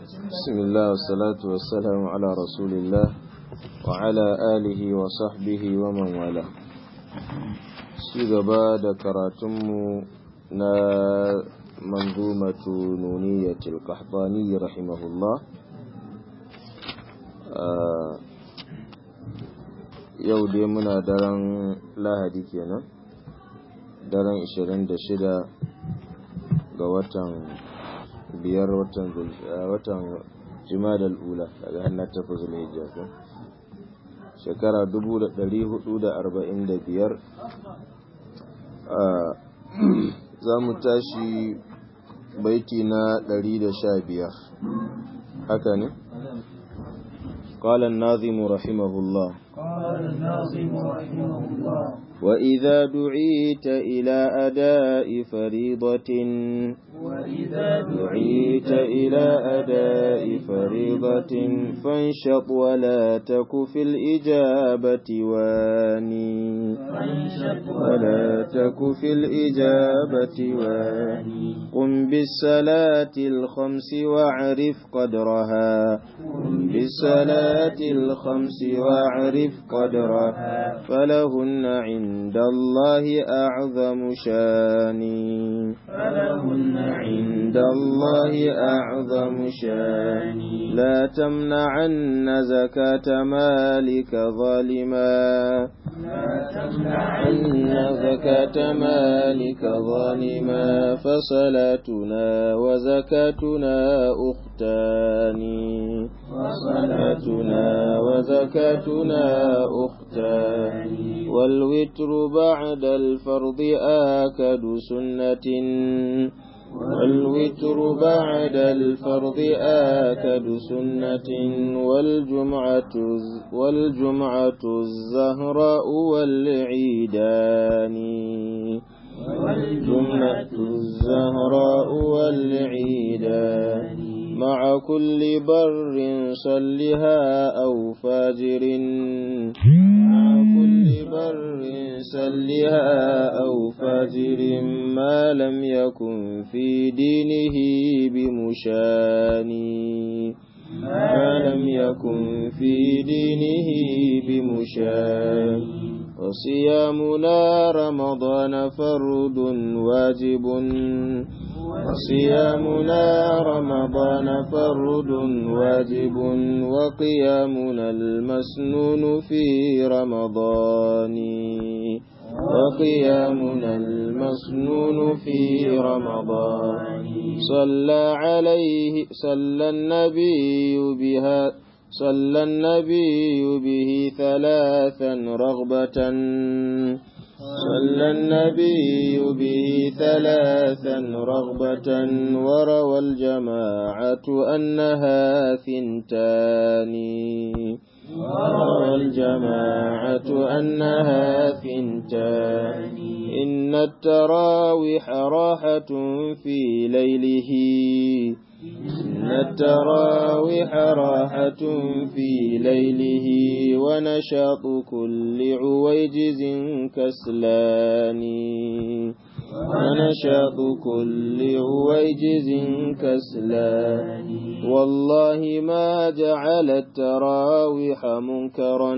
بسم الله والصلاة والسلام على رسول الله وعلى آله وصحبه ومن والاه gaba da karatunmu na manzumatu nuniyatul qahtani rahimahullah yau dai muna daren lahadi kenan daren 26 ga watan biyar watan watan jimadal ula daga hannun tafi zulhijja ko shekara 445 za mu tashi baiti na 115 haka ne قال الناظم رحمه الله قال الناظم رحمه الله وإذا دعيت إلى أداء فريضة وإذا دعيت إلى أداء فريضة فانشط ولا تك في الإجابة واني فانشط ولا تك في الإجابة واني قم بالصلاة الخمس واعرف قدرها قم بالصلاة الخمس واعرف قدرها فلهن عند الله أعظم شاني فلهن عند الله أعظم شاني لا تمنعن زكاة مالك ظالما لا تمنعن أن زكاة مالك ظالما فصلاتنا وزكاتنا أختان وصلاتنا وزكاتنا أختان والوتر بعد الفرض آكد سنة والوتر بعد الفرض آكد سنة والجمعة والجمعة الزهراء والعيدان والجمعة الزهراء والعيدان مع كل بر صلها أو فاجر مع كل بر صلها أو فاجر ما لم يكن في دينه بمشاني ما لم يكن في دينه بمشان وصيامنا رمضان فرد واجب وصيامنا رمضان فرد واجب وقيامنا المسنون في رمضان وقيامنا المسنون في رمضان صلى عليه صلى النبي بها صلى النبي به ثلاثا رغبة صلى النبي به ثلاثا رغبة وروى الجماعة أنها ثنتان وروى الجماعة أنها ثنتان إن التراوح راحة في ليله إن التراوح راحة في ليله ونشاط كل عويجز كسلان ونشاط كل عويجز كسلان والله ما جعل التراوح منكرا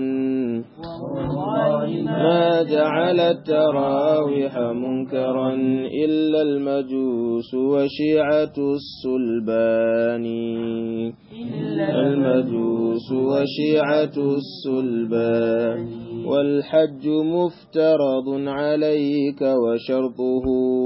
ما جعل التراوح منكرا إلا المجوس وشيعة السلبان المجوس وشيعة السلبان والحج مفترض عليك وشرطه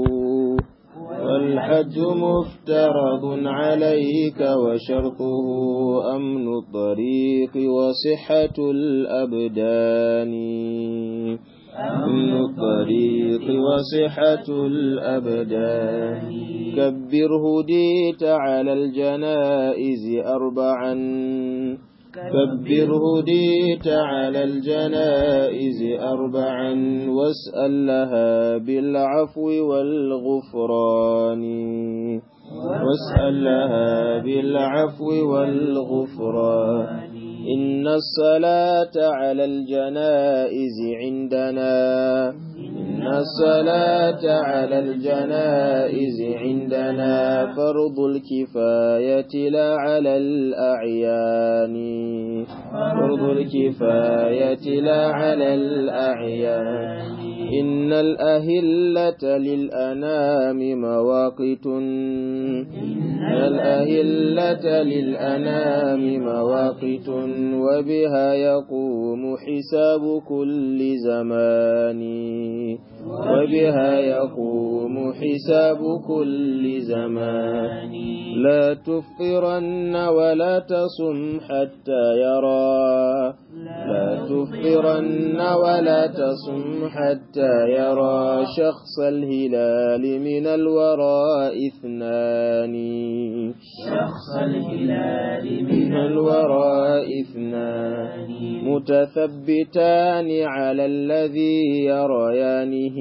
والحج مفترض عليك وشرطه أمن الطريق وصحة الأبدان أمن الطريق وصحة الأبدان كبر هديت على الجنائز أربعا كبر هديت على الجنائز أربعا واسأل لها بالعفو والغفران واسأل لها بالعفو والغفران إن الصلاة على الجنائز عندنا إن الصلاة على الجنائز عندنا فرض الكفاية لا على الأعيان فرض الكفاية لا على الأعيان إن الأهلة للأنام مواقت إن الأهلة للأنام مواقت وبها يقوم حساب كل زمان وبها يقوم حساب كل زمان لا تفطرن ولا تصم حتى يرى لا تفطرن ولا تصم حتى يرى شخص الهلال من الوراء اثنان شخص الهلال من الوراء اثنان متثبتان على الذي يريانه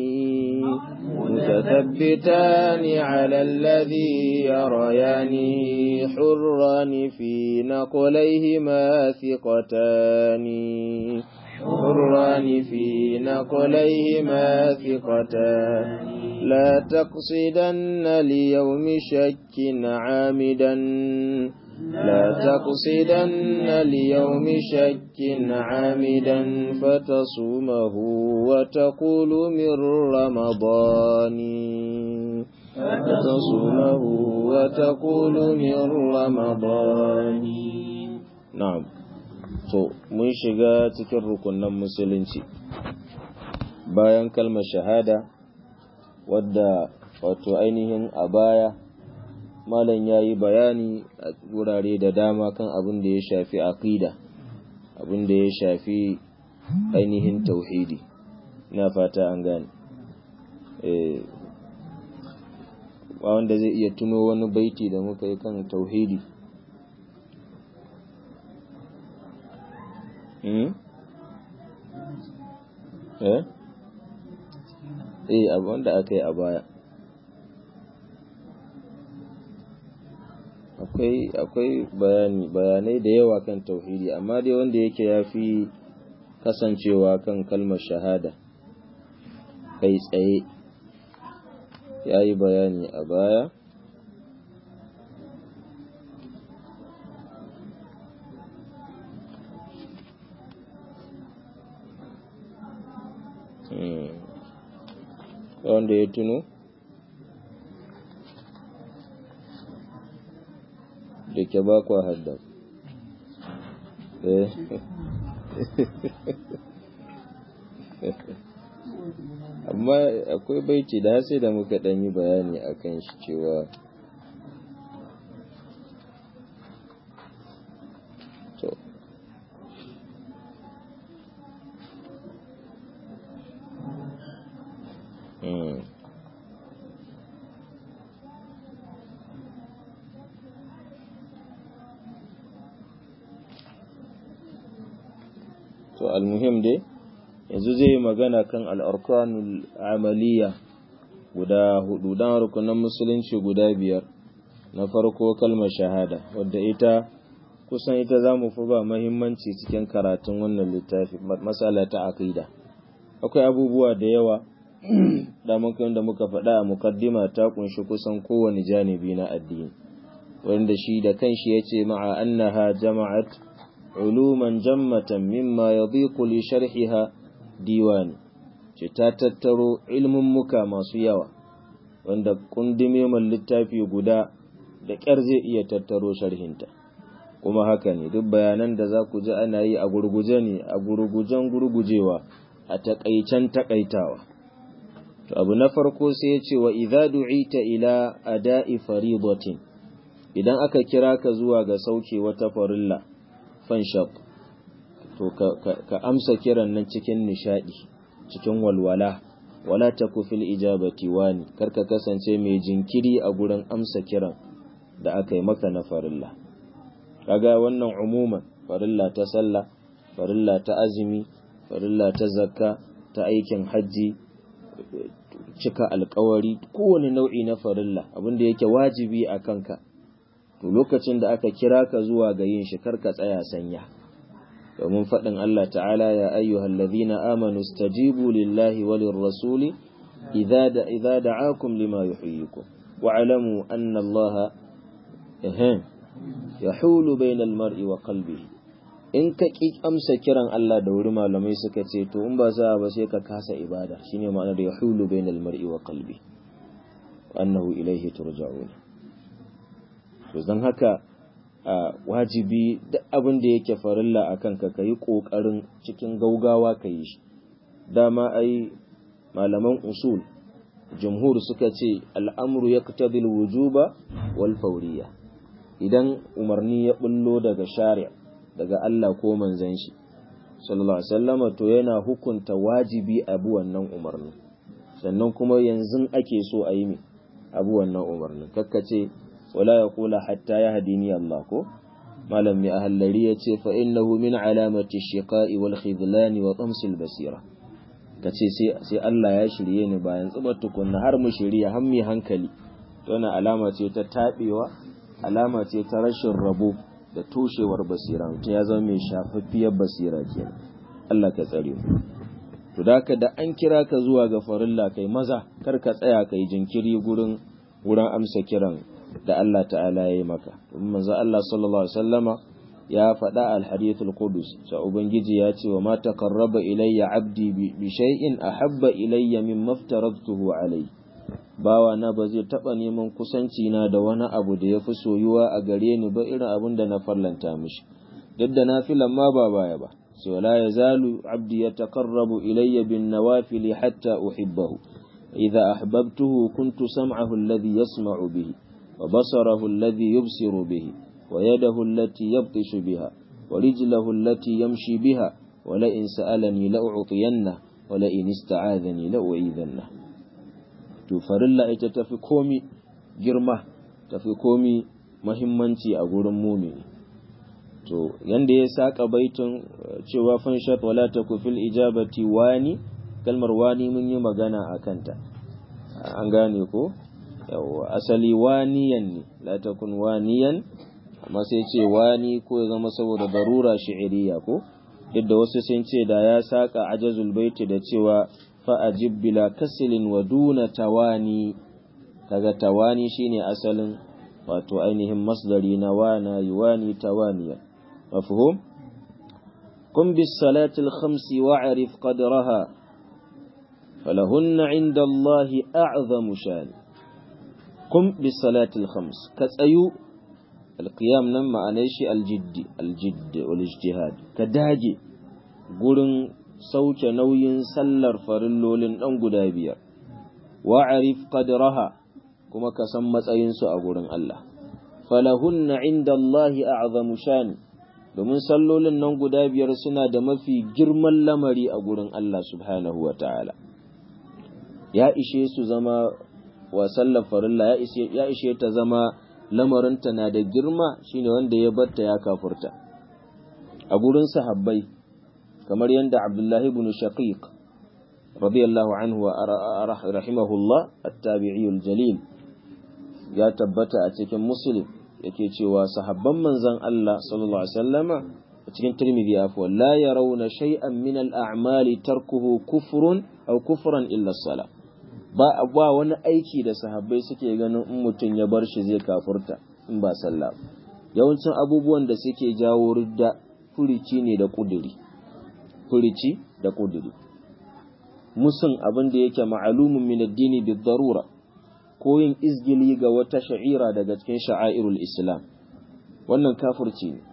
متثبتان على الذي يريانه حران في نقليهما ثقتان حران في نقليهما ثقتان لا تقصدن ليوم شك عامدا لا تقصدن ليوم شك عامدا فتصومه وتقول من رمضان فتصومه وتقول من رمضان نعم to mun shiga cikin rukunan musulunci bayan kalmar shahada wadda wato ainihin a baya malam ya yi bayani a wurare da dama kan abin da ya shafi aqida abin da ya shafi ainihin tauhidi na fata an gane wanda zai iya tuno wani baiti da muka yi kan tauhidi eh eh abu wanda aka yi a baya akwai akwai bayani bayanai da yawa kan tauhidi amma dai wanda yake ya fi kasancewa kan kalmar shahada kai tsaye ya yi bayani a baya wanda ya tuno da ke ba kwa haddar amma akwai baiti da sai da muka ɗan yi bayani a kan shi cewa to to almuhim dai yanzu zai yi magana kan al'arkanul amaliya guda hudu don rukunan musulunci guda biyar na farko kalmar shahada wadda ita kusan ita za mu fi ba mahimmanci cikin karatun wannan littafi matsala ta aqida akwai abubuwa da yawa da da muka faɗa a mukaddima ta kunshi kusan kowane janibi na addini wanda shi da kanshi ya ce ma'a annaha jama'at uluman jammatan mimma yadhiqu li sharhiha diwani ce ta tattaro ilmin muka masu yawa wanda kundume man littafi guda da ƙyar zai iya tattaro sharhinta kuma haka ne duk bayanan da za ku ji ana yi a gurguje ne a gurgujen gurgujewa a takaicen takaitawa to abu na farko sai ya ce wa idza du'ita ila ada'i faridatin idan aka kira ka zuwa ga sauke wata farilla fanshaq to ka amsa kiran nan cikin nishadi cikin walwala wala taku fil ijabati wani karka kasance mai jinkiri a gurin amsa kiran da aka yi maka na farilla kaga wannan umuman farilla ta sallah farilla ta azumi farilla ta zakka ta aikin hajji cika alkawari kowane nau'i na farilla abinda yake wajibi a kanka to lokacin da aka kira ka zuwa ga yin shi karka tsaya sanya domin faɗin Allah ta'ala ya ayyuhal ladhina amanu stajibu lillahi walir rasuli idza da idza da'akum lima yuhyikum wa'lamu anna Allah yahulu bainal mar'i wa qalbihi in ka ki amsa kiran Allah da wuri malamai suka ce to in ba za ba sai ka kasa ibada shine ma'anar yahulu bainal mar'i wa qalbi annahu ilayhi turja'un to dan haka wajibi duk abin da yake farilla akan ka kai kokarin cikin gaugawa ka yi shi dama ai malaman usul jumhur suka ce al'amru yaqtadi al-wujuba wal fawriya idan umarni ya bullo daga shari'a daga Allah ko manzan shi sallallahu alaihi wasallama to yana hukunta wajibi abu wannan umarni sannan kuma yanzu ake so a yi abu wannan umarnin kakkace wala ya kula hatta ya hadini Allah ko malam mai ahallari ya ce fa innahu min alamati shiqa'i wal khidlani wa tamsil basira kace sai sai Allah ya shirye ni bayan tsubar tukunna har mu shirya har mu hankali to wannan alama ce ta tabewa alama ce ta rashin rabo da toshewar basira mutum ya zama mai shafaffiyar basira kenan Allah ka tsare mu to da da an kira ka zuwa ga farilla kai maza kar ka tsaya kai jinkiri gurin wurin amsa kiran da Allah ta'ala ya yi maka domin manzo Allah sallallahu alaihi wasallama ya faɗa al-hadithul qudus sa ubangiji ya ce wa ma taqarraba ilayya abdi bi shay'in ahabba ilayya mimma aftaradtuhu alayhi bawa na ba zai taɓa neman kusanci na da wani abu da ya fi soyuwa a gare ni ba irin abin da na farlanta mishi duk da na filan ma ba baya ba sai wala ya zalu abdi ya taqarrabu ilayya bin nawafili hatta uhibbahu idza ahbabtuhu kuntu sam'ahu alladhi yasma'u bihi wa basarahu alladhi yubsiru bihi wa yadahu allati yabtishu biha wa rijlahu allati yamshi biha wa la in sa'alani la u'tiyanna wa la in ista'adhani la u'idhanna to farilla ita tafi komi girma tafi komi mahimmanci a gurin mumini to yanda ya saka baitin cewa fanshat wala taku fil ijabati wani kalmar wani mun yi magana a kanta an gane ko yawa asali waniyan ne la takun waniyan amma sai ce wani ko ya zama saboda darura shi'iriya ko duk da wasu sun ce da ya saka ajazul baiti da cewa fa'ajib bila kasilin wa duna tawani kaga tawani shine asalin wato ainihin masdari na wana yuwani tawaniya mafhum qum bis salati al khamsi wa'rif qadraha falahunna 'inda Allah a'zamu shan qum bis salati al khams ka tsayu al qiyam nan ma'anar shi al jiddi al jidd wal ijtihad ka dage gurin sauke nauyin sallar farillolin ɗan guda biyar, wa'arif qadraha kuma ka san matsayinsu a gurin Allah. Falahunna inda Allahi a'zamu shani, domin sallolin nan guda biyar suna da mafi girman lamari a gurin Allah subhanahu wa ta'ala. Ya ishe su zama wa sallar farilla, ya ishe ta zama lamarinta na da girma shine wanda ya batta ya kafurta. A gurin sahabbai, kamar yadda Abdullahi ibn Shaqiq radiyallahu anhu wa rahimahullah at-tabi'i jalil ya tabbata a cikin Muslim yake cewa sahabban manzon Allah sallallahu alaihi wasallama a cikin Tirmidhi afwa la yarawna shay'an min al-a'mali tarkuhu kufrun aw kufran illa as-salah ba ba wani aiki da sahabbai suke ganin in mutum ya bar shi zai kafurta in ba sallah yawancin abubuwan da suke jawo ridda furici ne da kuduri furici da kuduri musun abin da yake ma'alumin min addini bi darura ko yin izgili ga wata sha'ira daga cikin sha'airul islam wannan kafirci ne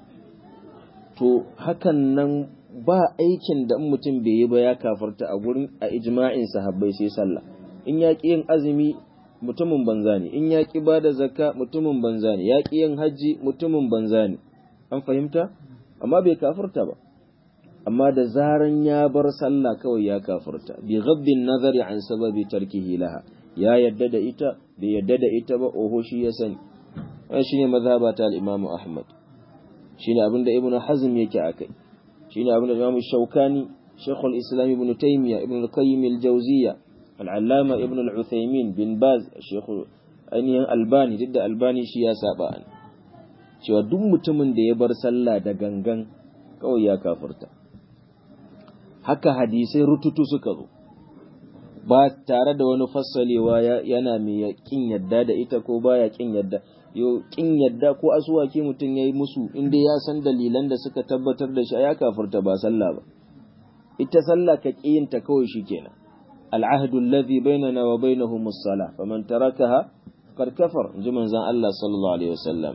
to hakan nan ba aikin da in mutum bai yi ba ya kafarta a gurin a ijma'in sahabbai sai sallah in ya ƙi yin azumi mutumin banza ne in ya ƙi ba da zakka mutumin banza ne ya ƙi yin hajji mutumin banza ne an fahimta amma bai kafirta ba amma da zaran ya bar sallah kawai ya kafirta bi ghaddin nazari an sababi tarkihi laha ya yadda da ita bai yadda da ita ba oho shi ya sani wannan shine mazhaba ta al-Imam Ahmad shine abinda Ibn Hazm yake akai shine abinda Imam Shawkani Sheikh al-Islam Ibn Taymiyyah Ibn al-Qayyim al-Jawziyya al-Allama Ibn al-Uthaymeen bin Baz Sheikh ainihin Albani duk da Albani shi ya saba an cewa duk mutumin da ya bar sallah da gangan kawai ya kafirta haka hadisai rututu suka zo ba tare da wani fassalewa yana mai kin yadda da ita ko baya kin yadda yo kin yadda ko asuwaki mutum yayi musu inda ya san dalilan da suka tabbatar da shi ya kafirta ba sallah ba ita sallah ka kiyinta kawai shikenan al'ahdu alladhi bainana wa bainahum as-salah faman tarakaha faqad kafar inji manzon Allah sallallahu alaihi wasallam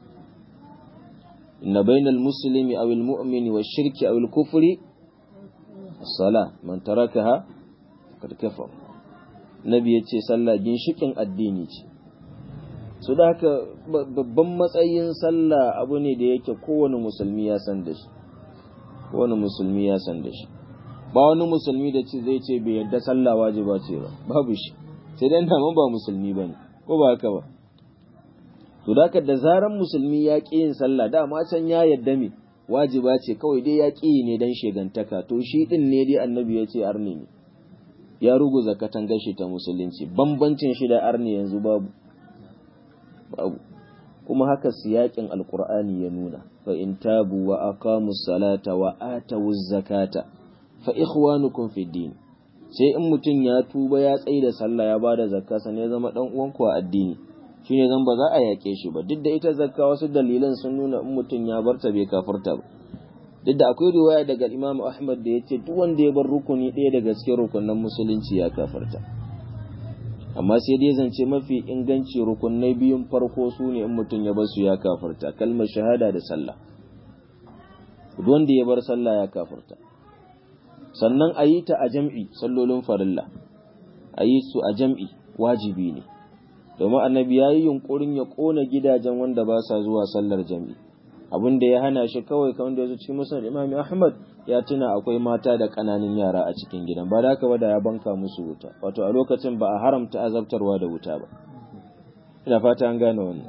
inna bainal muslimi aw al-mu'mini wash-shirki aw al-kufri as-salah man tarakaha faqad kafar nabi yace sallah ginshikin addini ce su da haka babban matsayin sallah abu ne da yake kowane musulmi ya san da shi kowane musulmi ya san da shi ba wani musulmi da ce zai ce bai yadda sallah wajiba ce ba babu shi sai dan da ba musulmi bane ko ba haka ba to da da zaran musulmi ya ƙi yin sallah dama can ya yadda me wajiba ce kawai dai ya ƙi ne dan shegantaka to shi din ne dai annabi ya ce arni ne ya ruguza katangar shi ta musulunci bambancin shi da arni yanzu babu babu kuma haka siyakin alqur'ani ya nuna fa in tabu wa aqamus salata wa atawuz zakata fa ikhwanukum fid din sai in mutum ya tuba ya tsaye da sallah ya bada zakka san ya zama dan uwanku a addini shine zan ba za a yake shi ba duk da ita zakka wasu dalilan sun nuna in mutum ya barta bai kafirta ba duk da akwai riwaya daga Imam Ahmad da yace duk wanda ya bar rukuni ɗaya daga cikin rukunan musulunci ya kafirta amma sai dai zance mafi inganci rukunai biyun farko su ne in mutum ya bar su ya kafirta kalmar shahada da sallah duk wanda ya bar sallah ya kafirta sannan a yi ta a jam'i sallolin farilla a yi su a jam'i wajibi ne domin annabi ya yi yunkurin ya ƙona gidajen wanda ba sa zuwa sallar jam'i abin da ya hana shi kawai kamar da ya zo cikin musulun imami ahmad ya tuna akwai mata da ƙananan yara a cikin gidan ba da ba da ya banka musu wuta wato a lokacin ba a haramta azabtarwa da wuta ba ina fata an gane wannan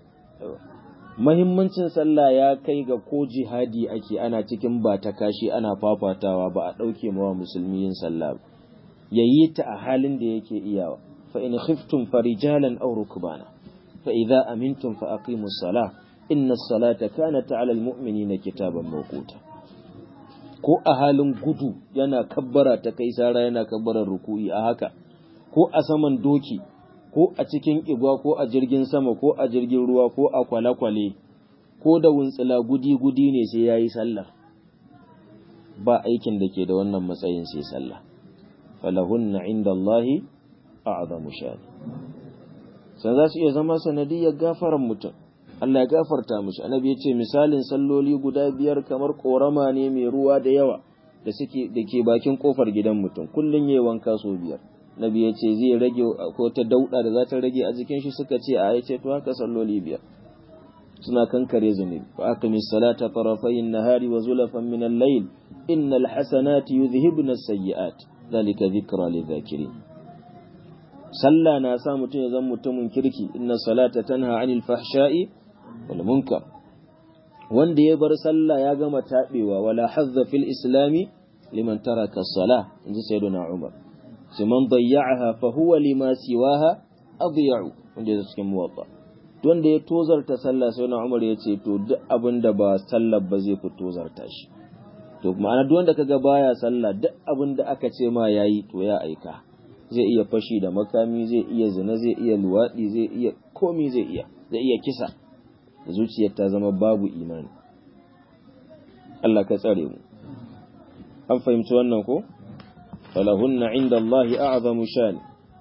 mahimmancin sallah ya kai ga ko jihadi ake ana cikin ba ta kashi ana fafatawa ba a ɗauke mawa musulmi yin sallah ya yi ta a halin da yake iyawa fa in khiftum farijalan aw rukbana fa idza amintum fa aqimus salah inna salata kanat 'alal mu'minina kitaban mawquta ko a halin gudu yana kabbara ta kai sara yana kabbarar ruku'i a haka ko a saman doki ko a cikin igwa ko a jirgin sama ko a jirgin ruwa ko a kwale-kwale ko da wuntsila gudi-gudi ne sai ya yi sallah ba aikin da ke da wannan matsayin sai sallah falahunna inda Allahi a'zamu shani sai za su iya zama sanadiyar gafaran mutum Allah ya gafarta mishi annabi ya ce misalin salloli guda biyar kamar korama ne mai ruwa da yawa da suke da ke bakin kofar gidan mutum kullun yayi wanka so biyar nabi ya ce zai rage ko ta dauda da za ta rage a jikin shi suka ce a yace to haka salloli biyar suna kankare zunubi fa aqimi salata tarafay an-nahari wa zulafan min al-layl innal hasanati yudhhibna as-sayyi'at dhalika dhikra lidh-dhakirin sallah na sa mutum ya zama mutumin kirki inna salata tanha 'anil fahsha'i wal munkar wanda ya bar sallah ya gama tabewa wala hazza fil islami liman taraka as-salah inji sayyiduna umar sai man dayya'aha fa huwa lima siwaha adya'u wanda ya cikin muwatta wanda ya tozarta sallah sai na Umar ya ce to duk abin da ba sallar ba zai fi tozarta shi to ma'ana duk wanda kaga baya sallah duk abin da aka ce ma yayi to ya aika zai iya fashi da makami zai iya zina zai iya luwadi zai iya komi zai iya zai iya kisa da zuciyar ta zama babu imani Allah ka tsare mu an fahimci wannan ko falahunna inda Allah a'zamu shan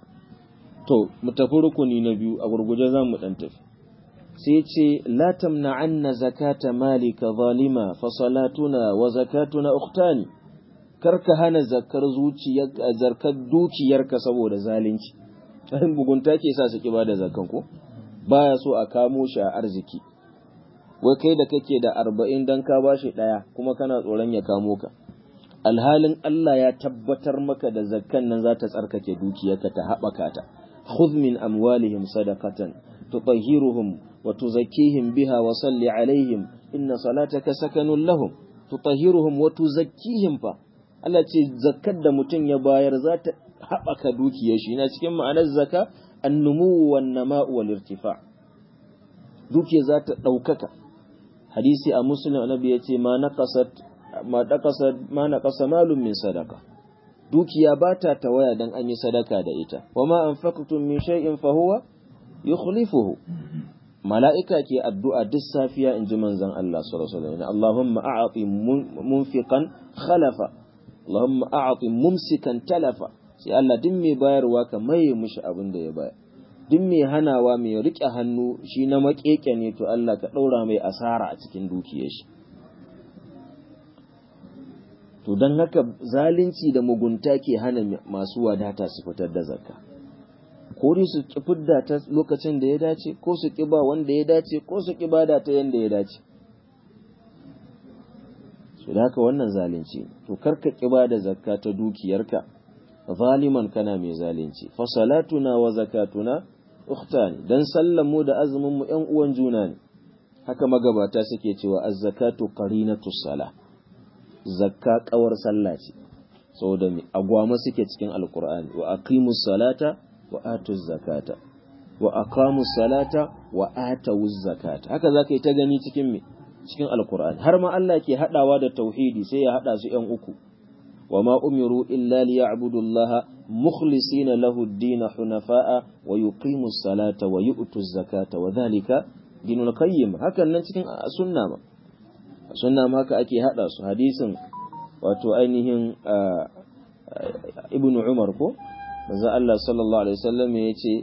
to mu tafi rukuni na biyu a gurguje za mu dan tafi sai ce la tamna'anna zakata malika zalima fa salatuna wa zakatuna ukhtani karka hana zakar zuciyar zarkar dukiyarka saboda zalunci sai bugunta ke sa su ki bada zakan ko baya so a kamo shi a arziki wai kai da kake da arba'in dan ka bashi ɗaya kuma kana tsoron ya kamo ka alhalin Allah ya tabbatar maka da zakkan nan za ta tsarkake dukiyarka ta haɓaka ta khudh min amwalihim sadaqatan tutahhiruhum wa tuzakkihim biha wa salli alaihim inna salataka sakanun lahum tutahhiruhum wa tuzakkihim fa Allah ce zakkar da mutum ya bayar za ta haɓaka dukiyar shi na cikin ma'anar zaka annumu wan nama'u wal irtifa dukiyar za ta ɗaukaka hadisi a muslim annabi ya ce ma naqasat ma daqasa ma naqasa malum min sadaqa dukiya ba ta tawaya dan an yi sadaka da ita wa ma anfaqtum min shay'in fa huwa yukhlifuhu mala'ika ke addu'a duk safiya in ji manzon Allah sallallahu alaihi wasallam Allahumma a'ti munfiqan khalafa Allahumma a'ti mumsikan talafa sai Allah duk mai bayarwa ka maye mishi abin da ya bayar duk mai hanawa mai rike hannu shi na makeke ne to Allah ka daura mai asara a cikin dukiyar shi to don haka zalunci da mugunta ke hana masu wadata su fitar da zakka ko dai su ki fidda ta lokacin da ya dace ko su ki ba wanda ya dace ko su ki bada ta yanda ya dace su da haka wannan zalunci to karka ki bada zakka ta dukiyarka zaliman kana mai zalunci fa salatuna wa zakatuna ukhtani dan sallan mu da azumin mu ƴan uwan juna ne haka magabata suke cewa az-zakatu qarinatu salah zakka kawar sallah ce saboda mai agwama suke cikin alkur'ani wa aqimus salata wa atuz zakata wa aqamus salata wa atawuz zakata haka zaka yi ta gani cikin me cikin alkur'ani har ma Allah ke hadawa da tauhidi sai ya hada su yan uku wa ma umiru illa liya'budu Allah mukhlisina lahu ad-din hunafa'a wa yuqimus salata wa yu'tuz zakata wa dhalika dinul qayyim hakan nan cikin sunna ma sunna ma haka ake hada su hadisin wato ainihin ibnu umar ko manzo Allah sallallahu alaihi wasallam yace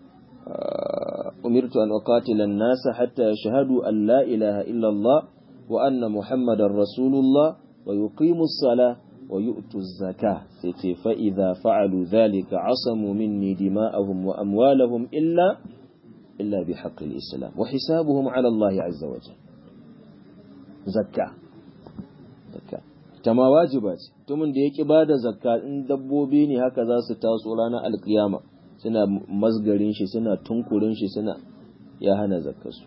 umirtu an uqatila an-nas hatta yashhadu an la ilaha illa Allah wa anna muhammadar rasulullah wa yuqimu as-salah wa yu'tu az-zakah sai ce fa idza fa'alu dhalika asamu minni dima'ahum wa amwalahum illa illa bihaqqi al-islam wa hisabuhum 'ala Allah 'azza wa jalla zakka zakka ta ma wajiba ce mutumin da ya ki bada zakka in dabbobi ne haka za su taso ranar alkiyama suna masgarin shi suna tunkurin shi suna ya hana zakkarsu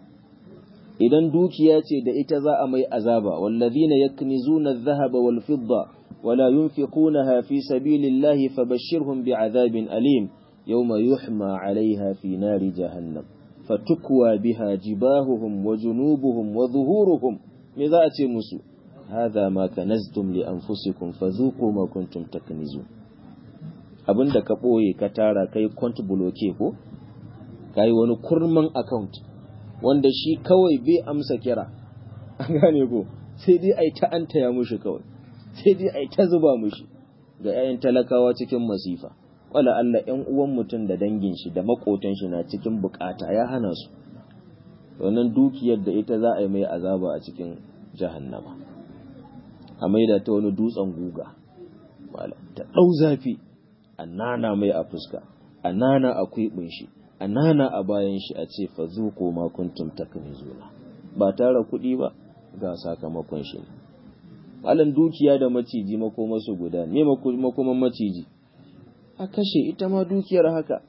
idan dukiya ce da ita za a mai azaba wallazina yaknizuna adh-dhahaba wal fidda wala yunfiqunaha fi sabilillahi fabashshirhum bi'adhabin alim yawma yuhma 'alayha fi nari jahannam fatukwa biha jibahuhum wa junubuhum wa zuhuruhum me za a ce musu hadha ma kanaztum li anfusikum fadhuqu ma kuntum taknizun abinda ka boye ka tara kai account bloke ko kai wani kurman account wanda shi kawai bai amsa kira an gane ko sai dai ai ta antaya mushi kawai sai dai ai ta zuba mushi ga 'ya'yan talakawa cikin masifa wala Allah ‘yan uwan mutum da dangin shi da makotan shi na cikin bukata ya hana su, wannan dukiyar da ita za a yi mai azaba a cikin jahannama, a maida ta wani dutsen guga, ta ɗau zafi, a nana mai a fuska, a nana a kwiɓin shi, a nana a bayan shi a ce fa zuko ma kuntum taknizuna ba tara kuɗi ba ga sakamakon shi ne. Malam dukiya da maciji makomasu guda, ne makoman maciji. a kashe ita ma dukiyar haka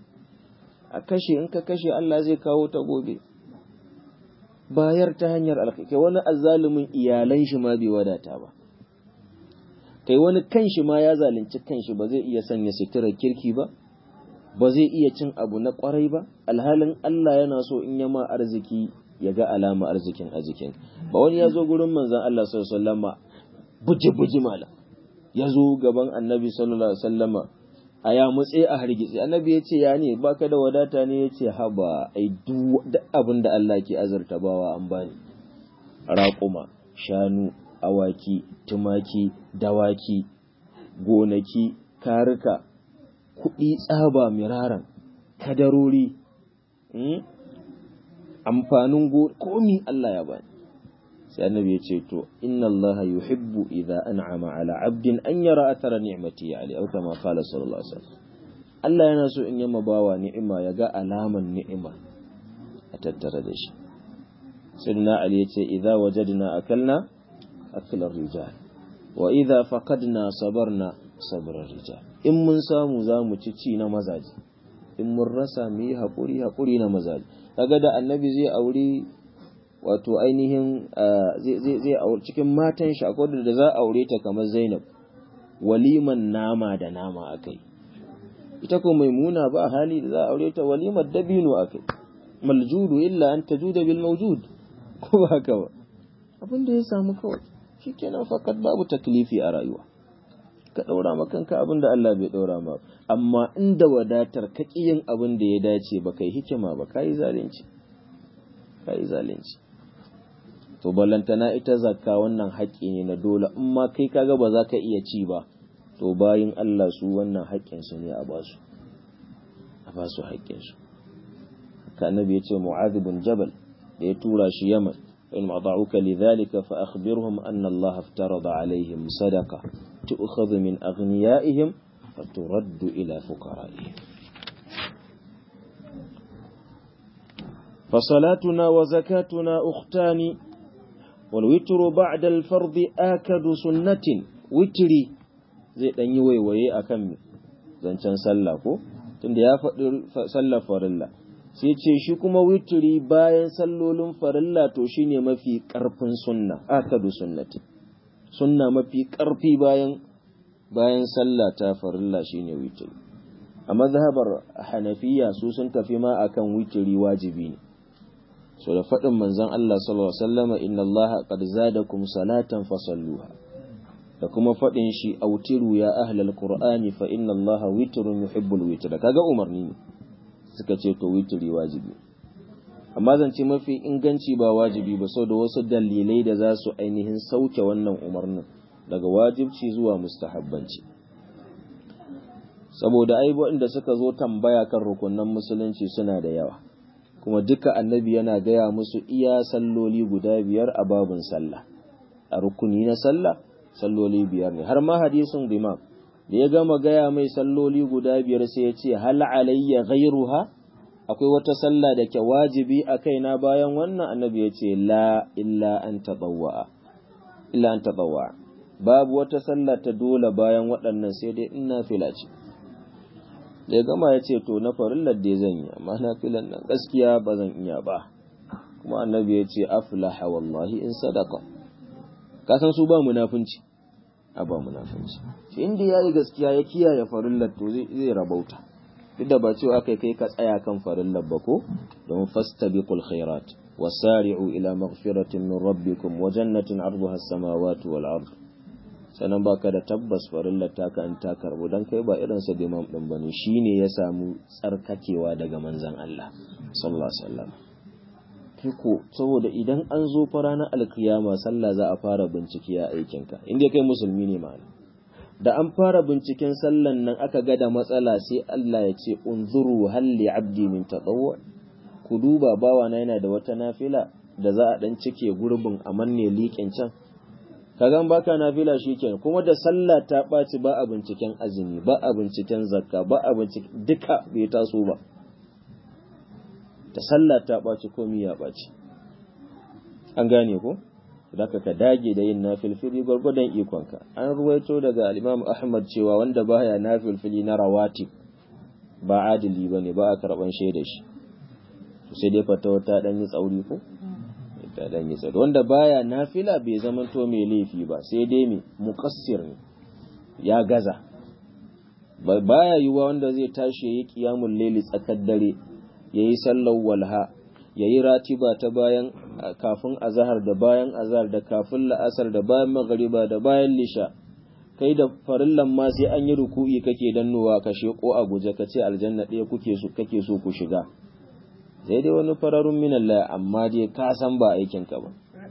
a kashe in ka kashe Allah zai kawo ta gobe bayar ta hanyar alkai wani azzalumin iyalan shi ma bai wadata ba kai wani kanshi ma ya zalunci kanshi ba zai iya sanya suturar kirki ba ba zai iya cin abu na kwarai ba alhalin Allah yana so in yama arziki ya ga alama arzikin a jikin ba wani ya zo gurin manzon Allah sallallahu alaihi wasallama buji-buji mala ya zo gaban annabi sallallahu alaihi wasallama a ya mutse a hargitse annabi ya ce ya ne baka da wadata ne ya ce haba ai duk abin da Allah ke azurta bawa an bani raƙuma shanu awaki tumaki dawaki gonaki karika kuɗi tsaba miraran kadarori amfanin komi Allah ya bani sai annabi ya ce to inna Allah yuhibbu idza an'ama ala 'abdin an yara athara ni'mati alayhi aw kama qala sallallahu alaihi wasallam Allah yana so in yamma bawa ni'ima ya ga alaman ni'ima a tattare da shi sayyidina ali ya ce idza wajadna akalna aklar rijal wa idza faqadna sabarna sabrar rijal in mun samu za mu ci ci na mazaji in mun rasa mu yi haƙuri haƙuri na mazaji kaga da annabi zai aure wato ainihin zai aure cikin matan shi akwai da za a aure ta kamar Zainab waliman nama da nama akai ita ko maimuna ba hali da za a aure ta walimar dabino akai maljudu illa an tajuda bil mawjud ko ba haka ba abin da ya samu kawai shikenan fakat babu taklifi a rayuwa ka ɗaura ma kanka abin da Allah bai ɗaura ma amma inda wadatar ka yin abin da ya dace ba kai hikima ba ka yi zalunci ka yi zalunci to ballantana ita zakka wannan haƙƙi ne na dole in ma kai kaga ba za ka iya ci ba to bayin Allah su wannan haƙƙinsu ne a basu a basu haƙƙinsu haka annabi ya ce mu'adh bin jabal da ya tura shi yaman in mada'uka lidhalika fa akhbirhum anna Allah aftarada alaihim sadaqa tu'khadhu min aghniyaihim fa turaddu ila fuqara'ihim فصلاتنا وزكاتنا أختان والوتر بعد الفرض آكد سنة وتري zai ɗan yi waiwaye a kan zancen sallah ko tunda ya faɗi sallar farilla sai ce shi kuma witiri bayan sallolin farilla to shine mafi ƙarfin sunna akadu sunnati sunna mafi ƙarfi bayan bayan sallah ta farilla shine witiri a mazhabar hanafiya su sun tafi ma akan witiri wajibi ne so da faɗin manzon Allah sallallahu alaihi wasallama inna Allah qad zadakum salatan fasalluha da kuma faɗin shi autiru ya ahlal qur'ani fa inna allaha witrun yuhibbul witra kaga umarni ne suka ce to witri wajibi amma zance mafi inganci ba wajibi ba sau da wasu dalilai da za su ainihin sauke wannan umarnin daga wajibci zuwa mustahabbanci saboda ai waɗanda suka zo tambaya kan rukunan musulunci suna da yawa kuma duka annabi yana gaya musu iya salloli guda biyar a babun sallah a rukuni na sallah salloli biyar ne har ma hadisin imam da ya gama gaya mai salloli guda biyar sai ya ce hal alayya ghairuha akwai wata sallah da ke wajibi a kaina bayan wannan annabi ya ce la illa an tatawwa illa an tatawwa babu wata sallah ta dole bayan waɗannan sai dai in nafila ce da ya gama ya ce to na farillar da zan yi amma nafilan nan gaskiya ba zan iya ba kuma annabi ya ce aflaha wallahi in sadaka ka san su ba munafunci a ba munafunci shi inda ya yi gaskiya ya kiyaye farillar to zai rabauta duk da ba cewa kai kai ka tsaya kan farillar ba ko don fastabiqul khairat wasari'u ila maghfiratin min rabbikum wa jannatin 'arduha as-samawati wal ard sanan baka da tabbas farillar taka an ta karbu dan kai ba irin sa imam din bane shine ya samu tsarkakewa daga manzon Allah sallallahu alaihi wasallam ko saboda idan an zo fa ranar alkiyama sallah za a fara bincike a aikinka inda kai musulmi ne ma'ana da an fara binciken sallan nan aka ga da matsala sai Allah ya ce unzuru hal li abdi min tatawwu ku duba bawa na yana da wata nafila da za a dan cike gurbin a manne liƙin can kaga baka nafila shikenan kuma da sallah ta ɓaci ba a binciken azumi ba a binciken zakka ba a binciken duka bai taso ba ta sallah ta ɓaci komi ya ɓaci an gane ko zaka ka dage da yin nafilfili gwargwadon ikonka an ruwaito daga al-Imam Ahmad cewa wanda baya nafilfili na rawatib ba adili bane ba a karban shaida shi to sai dai fatawa ta dan yi tsauri ko ta dan yi tsauri wanda baya nafila bai zama to mai laifi ba sai dai mai muqassir ne ya gaza baya yiwa wanda zai tashi yayi qiyamul layli tsakar dare yayi sallar walha yayi ratiba ta bayan kafin azahar da bayan azahar da kafin la'asar da bayan magariba da bayan lisha kai da farillan ma sai an yi ruku'i kake dannowa ka sheko a guje ka ce aljanna ɗaya kuke so kake so ku shiga sai dai wani fararun minallah amma dai ka san ba aikin ka ba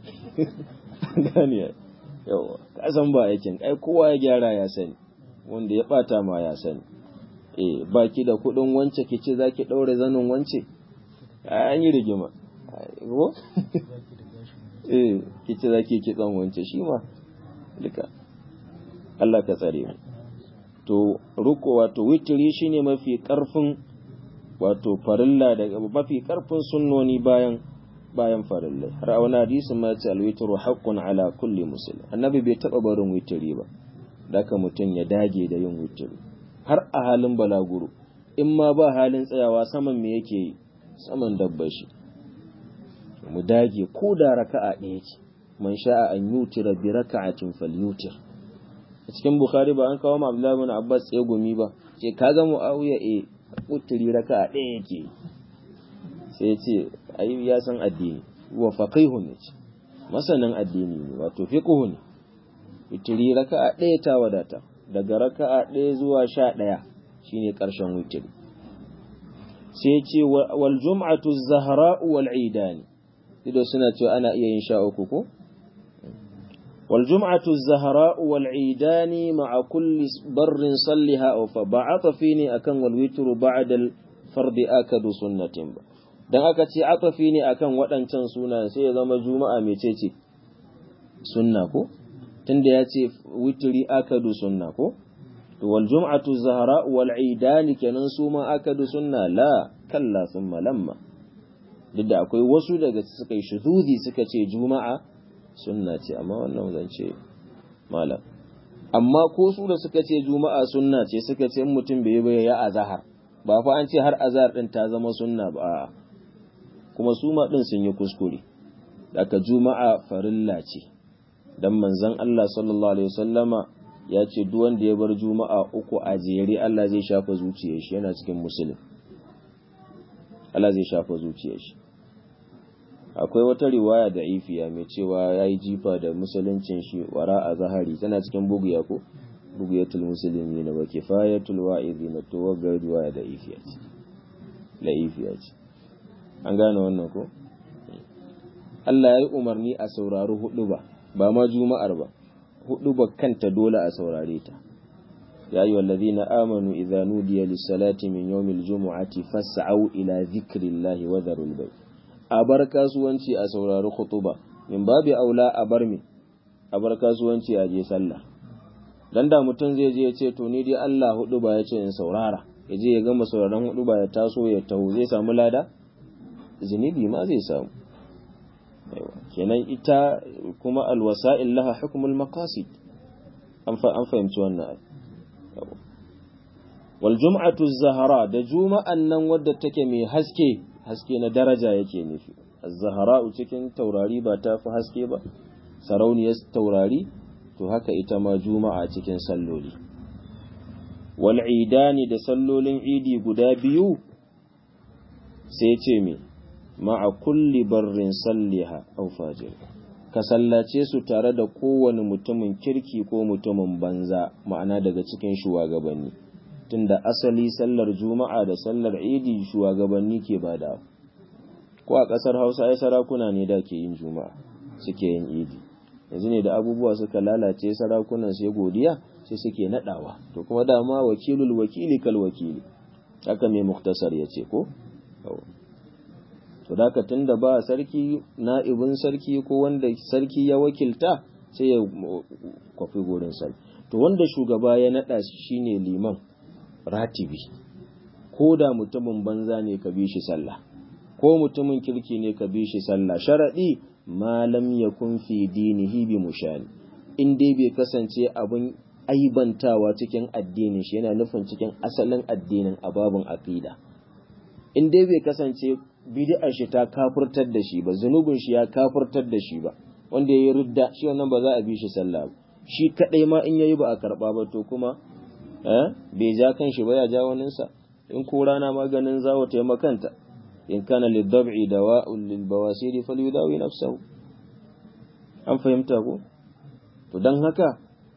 gani yawa ka san ba aikin ai kowa ya gyara ya sani wanda ya bata ma ya sani eh baki da kuɗin wance ki ce zaki ɗaure zanin wance an yi rigima ko eh kice zaki ki tsan wance shi ma duka Allah ka tsare mu to ruko wato witri shine mafi karfin wato farilla daga mafi karfin sunnoni bayan bayan farillai har a wani hadisi ma ce alwitru haqqun ala kulli muslim annabi bai taba barin witri ba daka mutum ya dage da yin witri har a halin balaguro in ma ba halin tsayawa saman me yake yi saman dabbar shi mu dage ko da raka'a ɗaya ce man sha'a an yutira bi raka'atin falyutir a cikin bukhari ba an kawo ma abdullahi bin abbas ya gumi ba ce kaga muawiya e utiri raka'a ɗaya yake sai ce ai ya san addini wa faqihun ne ce masanin addini ne wato fiqhu ne witiri raka'a ɗaya ta wadata daga raka'a ɗaya zuwa sha ɗaya shine ƙarshen witiri sai ce wal jum'atu zahra'u wal idani ido suna cewa ana iya yin sha uku ko wal jum'atu zahra'u wal idani ma'a kulli barrin salliha aw fa ba'ata fini akan wal witru ba'da al fardi akadu sunnatin ba dan aka ce atafi ne akan waɗancan suna sai ya zama juma'a mecece sunna ko tunda ya ce witri akadu sunna ko to wal jum'atu zahra wal idani kenan su ma akadu sunna la kalla thumma lamma duk da akwai wasu daga suka yi shuhudi suka ce juma'a sunna ce amma wannan zan ce malam amma ko su da suka ce juma'a sunna ce suka ce mutum bai bai ya azhar ba fa an ce har azhar din ta zama sunna ba kuma su ma din sun yi kuskure daga juma'a farilla ce dan manzon Allah sallallahu alaihi wasallama ya ce duk wanda ya bar juma'a uku a jere Allah zai shafa zuciyar shi yana cikin musulun Allah zai shafa zuciyar shi akwai wata riwaya da ifiya mai cewa ya yi jifa da musuluncin shi wara a zahari tana cikin buguya ko buguyatul musulmi na ba kifayatul wa'izi na to wagga riwaya da ifiya ce la ifiya ce an gane wannan ko Allah ya yi umarni a saurari hudu ba ba ma juma'ar ba hudu ba kanta dole a saurare ta ya yi wallazi na amanu idza nudiya lissalati min yawmil jumu'ati fas'au ila zikrillahi wa dharul bay a bar kasuwanci a saurari khutuba min babi aula a bar me a bar kasuwanci a je sallah dan da mutum zai je ya ce to ni dai Allah hudu ba ya ce in saurara ya je ya gama sauraron hudu ba ya taso ya taho zai samu lada zunubi ma zai samu kenan ita kuma alwasa'il laha hukmul maqasid an fahimci wannan wal jum'atu zahara da juma'an nan wadda take mai haske haske na daraja yake nufi az-zahara cikin taurari ba ta fi haske ba sarauniyar taurari to haka ita ma juma'a cikin salloli wal idani da sallolin idi guda biyu sai ce me ma'a kulli barrin salliha aw fajir ka sallace su tare da kowane mutumin kirki ko mutumin banza ma'ana daga cikin shugabanni tunda asali sallar juma'a da sallar idi shugabanni ke bada ko a ƙasar hausa ai sarakuna ne da ke yin juma'a suke yin idi yanzu ne da abubuwa suka lalace sarakunan sai godiya sai suke nadawa to kuma dama wakilul wakili kal wakili haka mai muktasar ya ce ko to daka tunda ba sarki na'ibin sarki ko wanda sarki ya wakilta sai ya kwafi gurin sarki to wanda shugaba ya nada shi shine liman ratibi ko da mutumin banza ne ka bi shi sallah ko mutumin kirki ne ka bi shi sallah sharadi malam yakun fi dinihi bi mushani in dai bai kasance abin aibantawa cikin addinin shi yana nufin cikin asalin addinin ababin aqida in dai bai kasance bid'ar shi ta kafurtar da shi ba zunubin shi ya kafurtar da shi ba wanda yayi ridda shi wannan ba za a bi shi sallah ba shi kadai ma in yayi ba a karba ba to kuma eh bai ja kan shi ba ya ja wanin sa in ko rana maganin zawo ta makanta in kana lidab'i dawa'un lil bawasir falyudawi nafsahu an fahimta ko to dan haka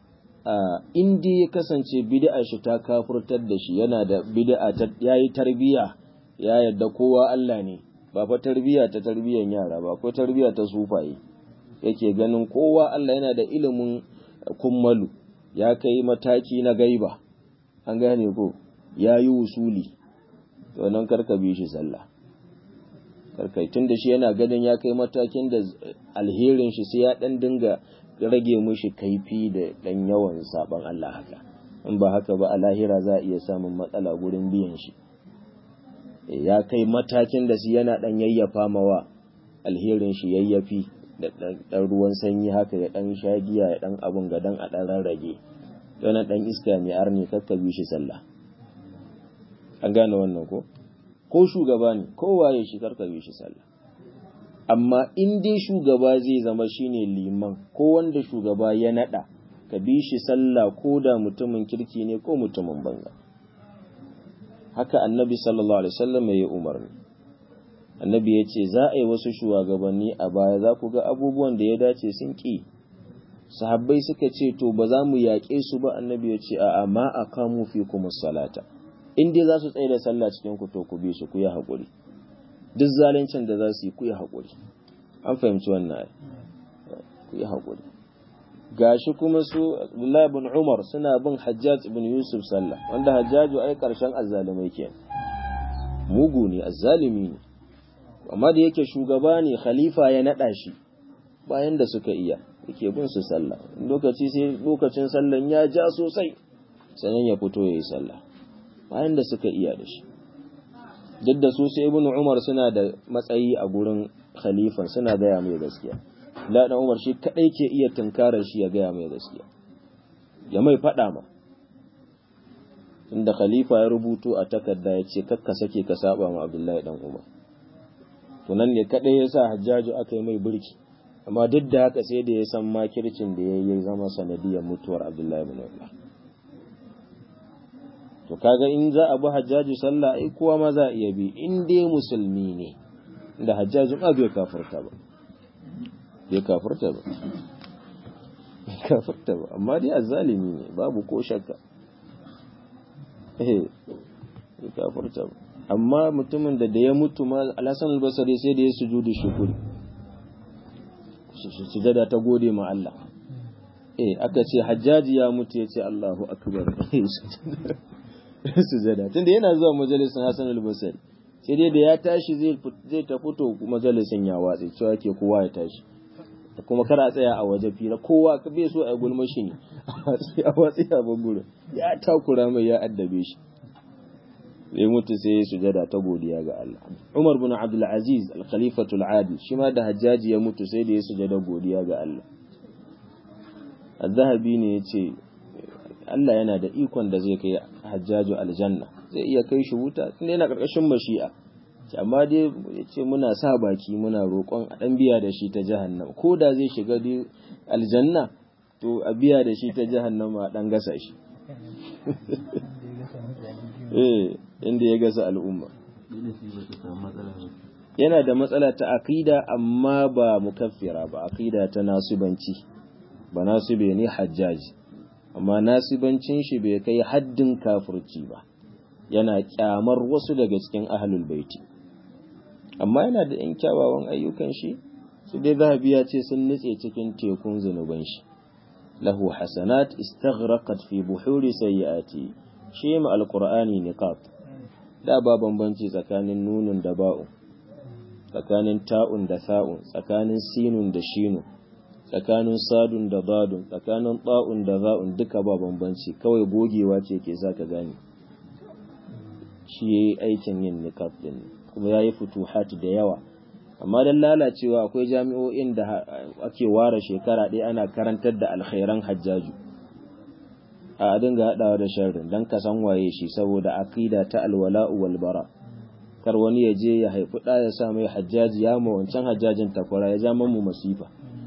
in dai ya kasance bid'ar shi ta kafurtar da shi yana da bid'a ta yayi tarbiya ya yadda kowa Allah ne ba fa tarbiya ta tarbiyan yara ba ko tarbiya ta sufaye yake ganin kowa Allah yana da ilimin kummalu ya kai mataki na gaiba an gane ko ya yi wusuli to nan karka bi shi sallah karkai tun da shi yana ganin ya kai matakin da alherin shi sai ya dan dinga rage mushi kaifi da dan yawan saban Allah haka in ba haka ba a lahira za a iya samun matsala gurin biyan shi ya kai matakin da shi yana ɗan yayyafa mawa alherin shi yayyafi da ɗan ruwan sanyi haka ya ɗan shagiya ya ɗan abun ga dan a ɗan rarrage yana ɗan iska mai arni kakka bi shi sallah an gane wannan ko ko shugaba ne ko waye shi karka bi shi sallah amma in dai shugaba zai zama shine liman ko wanda shugaba ya naɗa ka bi shi sallah ko da mutumin kirki ne ko mutumin banza haka annabi sallallahu alaihi wasallam ya yi umarni annabi ya ce za a yi wasu shugabanni a baya za ku ga abubuwan da ya dace sun ƙi sahabbai suka ce to ba za mu yaƙe su ba annabi ya ce a'a ma aqamu fikum salata in dai za su tsaye da sallah cikin ku to ku bi su ku yi haƙuri duk zaluncin da za su yi ku yi haƙuri an fahimci wannan ai ku yi haƙuri gashi kuma su Abdullahi ibn Umar suna bin Hajjaj ibn Yusuf sallah wanda Hajjaju ai karshen azzalumai kenan mugu ne azzalimi ne amma da yake shugaba ne khalifa ya nada shi bayan da suka iya yake bin su sallah lokaci sai lokacin sallan ya ja sosai sanan ya fito yayi sallah bayan da suka iya da shi duk da su sai ibn Umar suna da matsayi a gurin khalifan suna gaya mai gaskiya la dan Umar shi kadai ke iya tunkarar shi ya gaya mai gaskiya ya mai fada ma inda khalifa ya rubuto a takarda ya ce kakka sake ka saba ma Abdullahi dan Umar to nan ne kadai ya sa Hajjaju aka yi mai burki amma duk da haka sai da ya san makircin da ya yi zama sanadiyar mutuwar Abdullahi ibn Umar to kaga in za a bi Hajjaju sallah ai kowa ma za a iya bi in dai musulmi ne da Hajjaju ba bai kafirta ba bai kafirta ba bai kafirta ba amma dai azzalimi ne babu ko shakka eh bai kafirta ba amma mutumin da da ya mutu ma Al-Hasan al-Basri sai da ya sujudu shukuri sujada ta gode ma Allah eh aka ce Hajjaji ya mutu ya ce Allahu akbar sujada tunda yana zuwa majalisin Hassan al-Basri sai dai da ya tashi zai zai ta fito majalisin ya watsi cewa ke kowa ya tashi kuma kar a tsaya a waje fira kowa ka bai so a gulma shi ne a watsi a bangurin ya takura mai ya addabe shi sai mutu sai ya sujada ta godiya ga Allah Umar bin Abdul Aziz al-Khalifatul Adil shi ma da Hajjaji ya mutu sai da ya sujada godiya ga Allah Az-Zahabi ne yace Allah yana da ikon da zai kai Hajjaju aljanna zai iya kai shi wuta tunda yana karkashin mashi'a amma dai yace muna sa baki muna roƙon a dan biya da shi ta jahannam ko da zai shiga dai aljanna to a biya da shi ta jahannama a dan gasa shi eh inda ya gasa al'umma yana da matsala ta aqida amma ba mukaffira ba aqida ta nasibanci ba nasibe ne hajjaji amma nasibancin shi bai kai haddin kafirci ba yana kyamar wasu daga cikin ahlul baiti amma yana da yan kyawawan ayyukan shi su dai zahabi ya ce sun nutse cikin tekun zunuban shi lahu hasanat istaghraqat fi buhuri sayyiati shi ma alqur'ani niqab da ba bambanci tsakanin nunun da ba'u tsakanin ta'un da sa'un tsakanin sinun da shinu tsakanin sadun da badun tsakanin ta'un da za'un duka ba bambanci kawai gogewa ce ke sa ka gane shi yayi aikin yin niqab din kuma yayi futuhat da yawa amma dan lalacewa akwai jami'o'in da ake ware shekara ɗaya ana karantar da alkhairan hajjaju a dinga haɗawa da sharrin dan ka san waye shi saboda aqida ta alwala'u wal bara kar wani ya je ya haifi ɗa ya sa mai hajjaji ya ma wancan hajjajin takwara ya ja mu masifa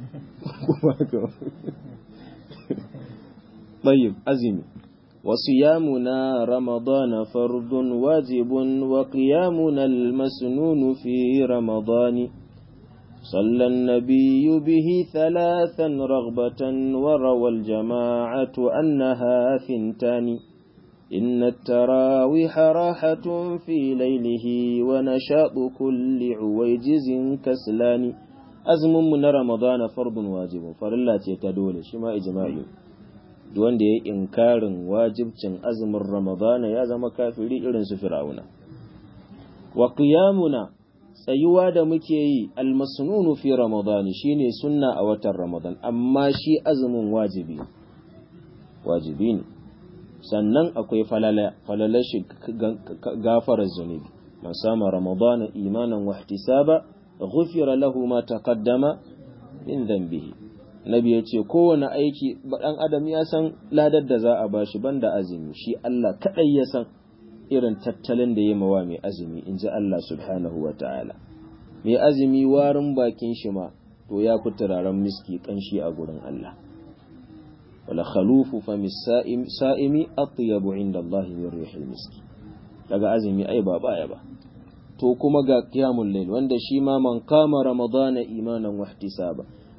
طيب أزمي وصيامنا رمضان فرض واجب وقيامنا المسنون في رمضان صلى النبي به ثلاثا رغبة وروى الجماعة أنها ثنتان إن التراويح راحة في ليله ونشاط كل عويجز كسلان azumin mu na Ramadana fardun wajibin farilla ce ta dole shi ma ijma'i duk wanda ya inkarin wajibcin azumin Ramadana ya zama kafiri irin su Fir'auna wa qiyamuna tsayuwa da muke yi almasnunu fi Ramadani shine sunna a watan Ramadan amma shi azumin wajibi wajibi ne sannan akwai falala falala shi gafarar zunubi man sama Ramadana imanan wa ihtisaba ghufira lahu ma taqaddama min dhanbihi nabi ya ce kowane aiki dan adam ya san ladar da za a bashi banda azumi shi Allah kadai ya san irin tattalin da ya mawa mai azumi in ji Allah subhanahu wa ta'ala mai azumi warin bakin shi ma to ya fi turaren miski kanshi a gurin Allah wala khalufu fa sa'imi atyabu inda Allah min rihil miski daga azumi ai ba baya ba to kuma ga qiyamul layl wanda shi ma man kama ramadana imanan wa ihtisaba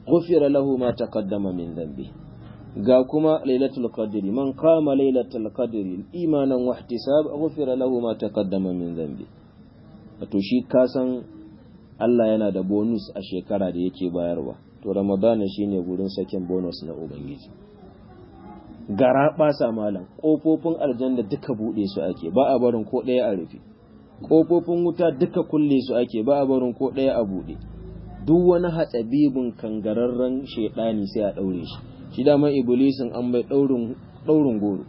ghufira lahu ma taqaddama min dhanbi ga kuma lailatul qadri man qama lailatul qadri imanan wa ihtisab ghufira lahu ma taqaddama min dhanbi to shi kasan Allah yana da bonus a shekara da yake bayarwa to ramadana shine gurin sakin bonus na ubangiji gara ɓasa malam ƙofofin aljanna duka buɗe su ake ba a barin ko ɗaya a rufe ƙofofin wuta duka kulle su ake ba a barin ko ɗaya a buɗe duk wani hatsabibin kangararren shaidani sai a ɗaure shi shi dama iblisin an bai ɗaurin goro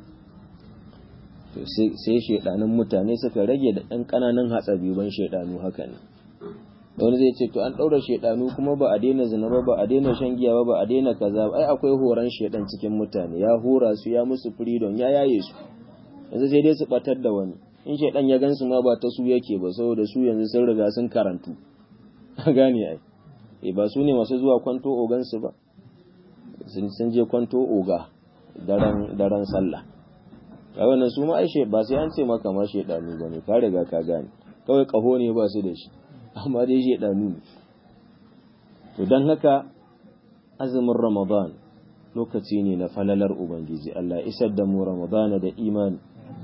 sai shaidanin mutane suka rage da ɗan ƙananan hatsabiban shaidanu haka ne wani zai ce to an ɗaura shaidanu kuma ba a daina zina ba ba a daina shan giya ba ba a daina kaza ba ai akwai horon shaidan cikin mutane ya hora su ya musu freedom ya yaye su yanzu sai dai su batar da wani in shaidan ya gansu ma ba ta su yake ba saboda su yanzu sun riga sun karantu gane ai eh ba su ne masu zuwa kwanto ogan su ba sun je kwanto oga daren daren sallah ga wannan su ma ai ba sai an ce maka ma shaidanu bane ka riga ka gane kawai kaho ne ba su da shi amma dai shaidanu to don haka azumin ramadan lokaci ne na falalar ubangiji Allah isar da mu ramadana da imani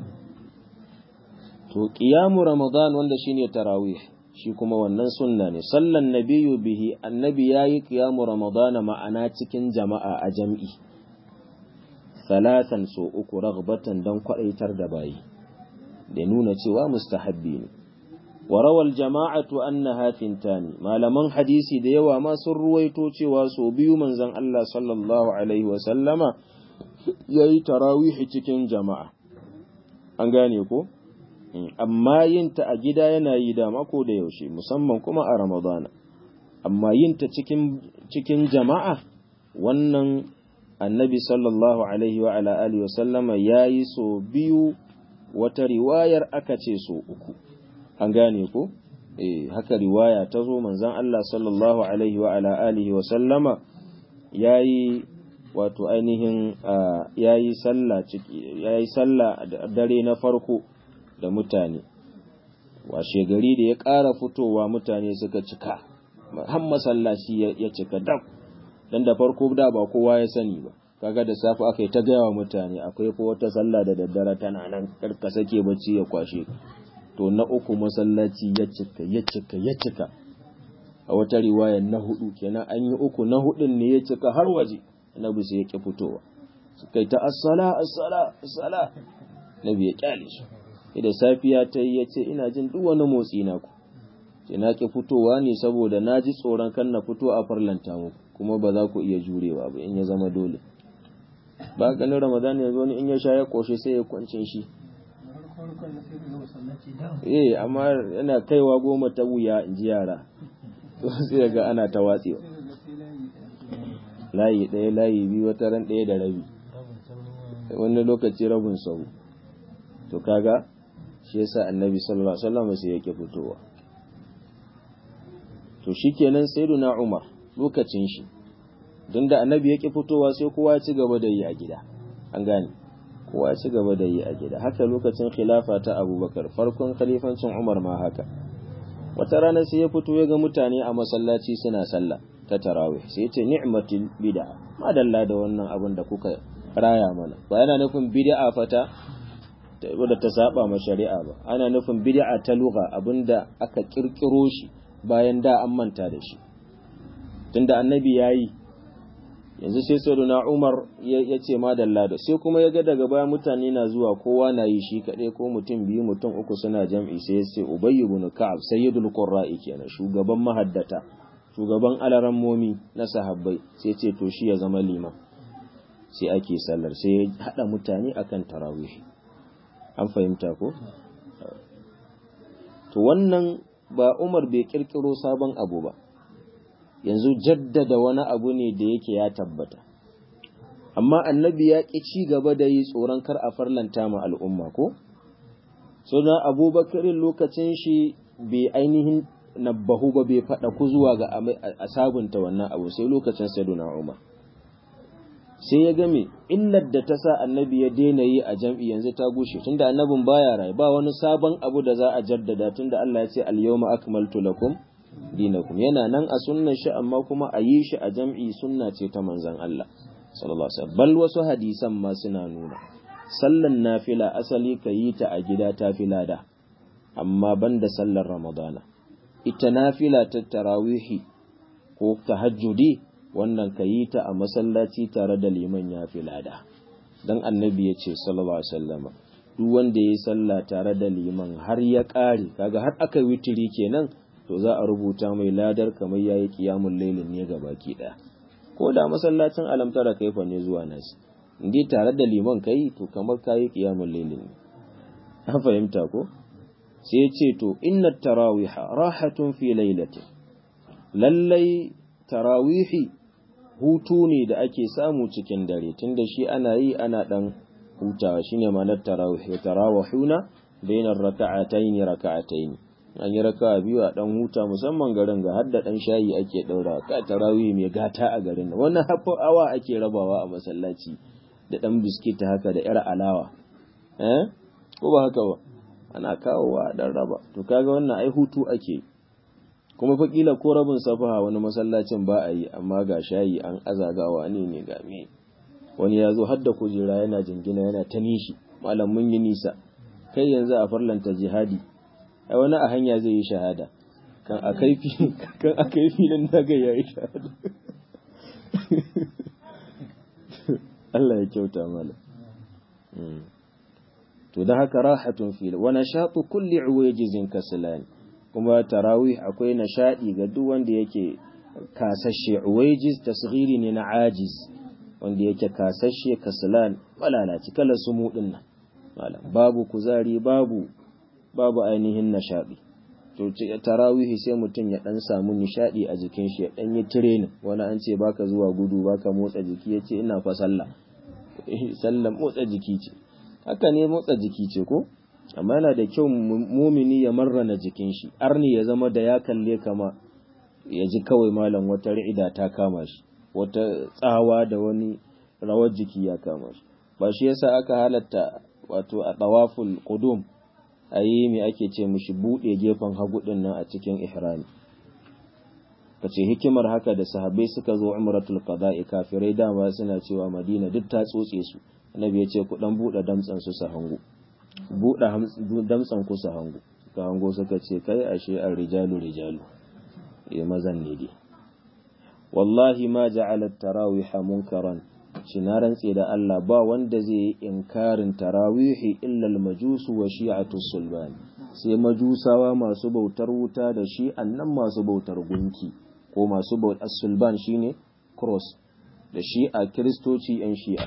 to qiyamu ramadan wanda shine tarawih shi kuma wannan sunna ne sallan nabiyyu bihi annabi yayi qiyamu ramadan ma'ana cikin jama'a a jam'i salatan so uku ragbatan dan kwadaitar da bayi da nuna cewa mustahabbi ne وروى الجماعة أنها ثنتان ما لمن حديثي ديوا ما سر رويتو cewa so biyu manzon Allah sallallahu alaihi wasallama yayi tarawihi cikin jama'a an gane ko amma yin ta a gida yana yi da mako da yaushe musamman kuma a Ramadana amma yin ta cikin cikin jama'a wannan annabi sallallahu alaihi wa ala alihi wasallama yayi so biyu wata riwayar aka ce so uku an gane ko eh haka riwaya ta zo manzon Allah sallallahu alaihi wa ala alihi wa sallama yayi wato ainihin yayi sallah ciki yayi sallah dare na farko da mutane washe gari da ya ƙara fitowa mutane suka cika har masallaci ya cika dab dan da farko da ba kowa ya sani ba kaga da safe aka yi ta gaya wa mutane akwai ko wata sallah da daddare tana nan karka sake bacci ya kwashe to na uku masallaci ya cika ya cika ya cika a wata riwayar na hudu kenan an yi uku na hudun ne ya cika har waje nabi sai ya ki fitowa suka yi ta assala assala assala nabi ya kyale shi da safiya ta yi ya ce ina jin duk wani motsi na ku ce na ki fitowa ne saboda na ji tsoron kan na fito a farlanta muku kuma ba za ku iya jurewa ba in ya zama dole ba ganin ramadan yanzu wani in ya sha ya koshe sai ya kwancin shi eh amma yana kaiwa goma ta wuya in ji yara sai ga ana ta watsewa layi ɗaya layi biyu wata ran ɗaya da rabi wani lokaci rabin sau to kaga shi yasa annabi sallallahu alaihi wasallam sai yake fitowa to shikenan sayyiduna umar lokacin shi don da annabi yake fitowa sai kowa ya ci gaba da yi a gida an gane kowa ci gaba da yi a gida haka lokacin khilafa ta abubakar farkon khalifancin umar ma haka wata rana sai ya fito ya ga mutane a masallaci suna sallah ta tarawih sai ya ce ni'matul bid'a madalla da wannan abin da kuka raya mana ba yana nufin bid'a fata wadda ta saba ma shari'a ba ana nufin bid'a ta lugha abinda aka kirkiro shi bayan da an manta da shi tunda annabi yayi yanzu sai sayyiduna Umar ya ce madalla da sai kuma ya ga daga baya mutane na zuwa kowa na yi shi kaɗai ko mutum biyu mutum uku suna jam'i sai ya ce Ubay ibn Ka'ab sayyidul qurra'i kenan shugaban mahaddata shugaban alarammomi na sahabbai sai ce to shi ya zama liman sai ake sallar sai ya hada mutane akan tarawih an fahimta ko to wannan ba Umar bai kirkiro sabon abu ba yanzu jaddada wani abu ne da yake ya tabbata amma annabi ya ƙi ci gaba da yi tsoron kar a farlanta ma al'umma ko so na abubakarin lokacin shi bai ainihin nabbahu ba bai faɗa ku zuwa ga a sabunta wannan abu sai lokacin saduna umar sai ya game illar da ta sa annabi ya daina yi a jam'i yanzu ta gushe tunda annabin baya rai ba wani sabon abu da za a jaddada tunda Allah ya ce al-yawma akmaltu lakum dinakum yana nan a sunnar shi amma kuma a yi shi a jam'i sunna ce ta manzon Allah sallallahu alaihi wasallam bal wasu hadisan ma suna nuna sallan nafila asali ka yi ta a gida ta filada amma banda sallar ramadana ita nafila ta tarawihi ko tahajjudi wannan ka yi ta a masallaci tare da liman ya filada dan annabi ya ce sallallahu alaihi wasallam duk wanda ya yi sallah tare da liman har ya ƙare kaga har aka witiri kenan to za a rubuta mai ladar kamar yayi qiyamul lailin ne baki daya ko da masallacin alamtara kaifa ne zuwa nasi indai tare da liman kai to kamar kayi qiyamul lailin ne an fahimta ko sai ya ce to inna tarawiha rahatun fi lailatin lallai tarawihi hutu ne da ake samu cikin dare tunda shi ana yi ana dan hutawa shine ma'anar tarawih tarawihuna bainar raka'atayn raka'atayn an yi raka'a biyu a dan huta musamman garin ga hadda dan shayi ake daura ka tarawih mai gata a garin wannan hafa awa ake rabawa a masallaci da dan biskit haka da yar alawa eh ko ba haka ba ana kawowa dan raba to kaga wannan ai hutu ake kuma fa kila ko rabin safaha wani masallacin ba a yi amma ga shayi an azagawa ne ne ga me wani ya zo har da kujera yana jingina yana ta nishi malam mun yi nisa kai yanzu a farlanta jihadi ai wani a hanya zai yi shahada kan a kai kan a kai filin naga ya yi shahada Allah ya kyauta mala to da haka rahatun fil wa nashatu kulli uwajizin kaslani kuma tarawih akwai nashadi ga duk wanda yake kasashe uwajiz tasghiri ne na ajiz wanda yake kasashe kaslan malalaci kala sumu din nan malam babu kuzari babu babu ainihin nashadi to tarawih sai mutum ya dan samu nishadi a jikin shi ya dan yi training wani an ce baka zuwa gudu baka motsa jiki yace ina fa sallah sallan motsa jiki ce haka ne motsa jiki ce ko amma yana da kyau mumini ya marrana jikin shi arni ya zama da ya kalle kama ya ji kawai malam wata ri'ida ta kama shi wata tsawa da wani rawar jiki ya kama shi ba shi yasa aka halatta wato a tawaful qudum ayi me ake ce mishi bude gefen hagu din nan a cikin ihrami kace hikimar haka da sahabbai suka zo umratul qada'i kafirai dama suna cewa madina duk ta tsotse su annabi ya ce ku dan bude damtsan su su hango buɗe damtsan kusa hango ka hango suka ce kai ashe an rijalu rijalu ya mazan ne dai wallahi ma ja'ala tarawih munkaran shi na rantse da Allah ba wanda zai yi inkarin tarawihi illa al-majusu wa shi'atu sulban sai majusawa masu bautar wuta da shi annan masu bautar gunki ko masu bautar sulban shine cross da shi'a kristoci yan shi'a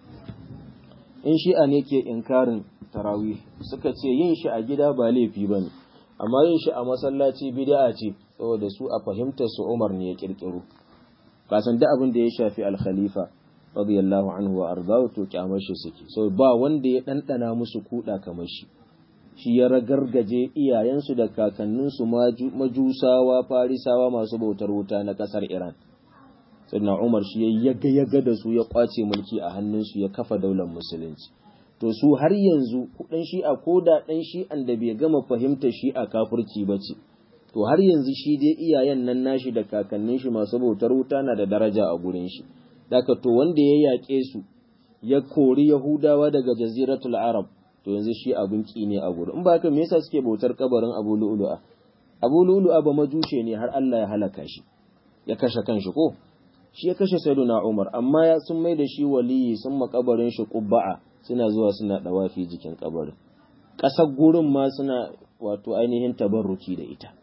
in shi'a ne ke inkarin tarawih suka ce yin shi a gida ba laifi bane amma yin shi a masallaci bid'a ce saboda su a fahimtar su Umar ne ya kirkiro kasan da abin da ya shafi al-khalifa radiyallahu anhu wa ardahu to kyamar shi suke so ba wanda ya dandana musu kuda kamar shi shi ya ragargaje iyayensu da kakanninsu majusawa farisawa masu bautar wuta na kasar Iran sannan Umar shi ya yaga yaga da su ya kwace mulki a hannunsu ya kafa daular musulunci to su har yanzu dan shi'a ko da dan shi'an da bai gama fahimta shi'a kafirci ba ce to har yanzu shi dai iyayen nan nashi da kakannin shi masu bautar wuta na da daraja a gurin shi daga to wanda ya yaƙe su ya kori yahudawa daga jaziratul arab to yanzu shi abin ki ne a gurin in ba haka me yasa suke bautar kabarin abu lu'lu'a abu lu'lu'a ba majushe ne har Allah ya halaka shi ya kashe kanshi ko shi ya kashe sayyiduna umar amma ya sun mai da shi waliyi sun makabarin shi qubba'a suna zuwa suna dawafi jikin kabarin ƙasar gurin ma suna wato ainihin tabarruki da ita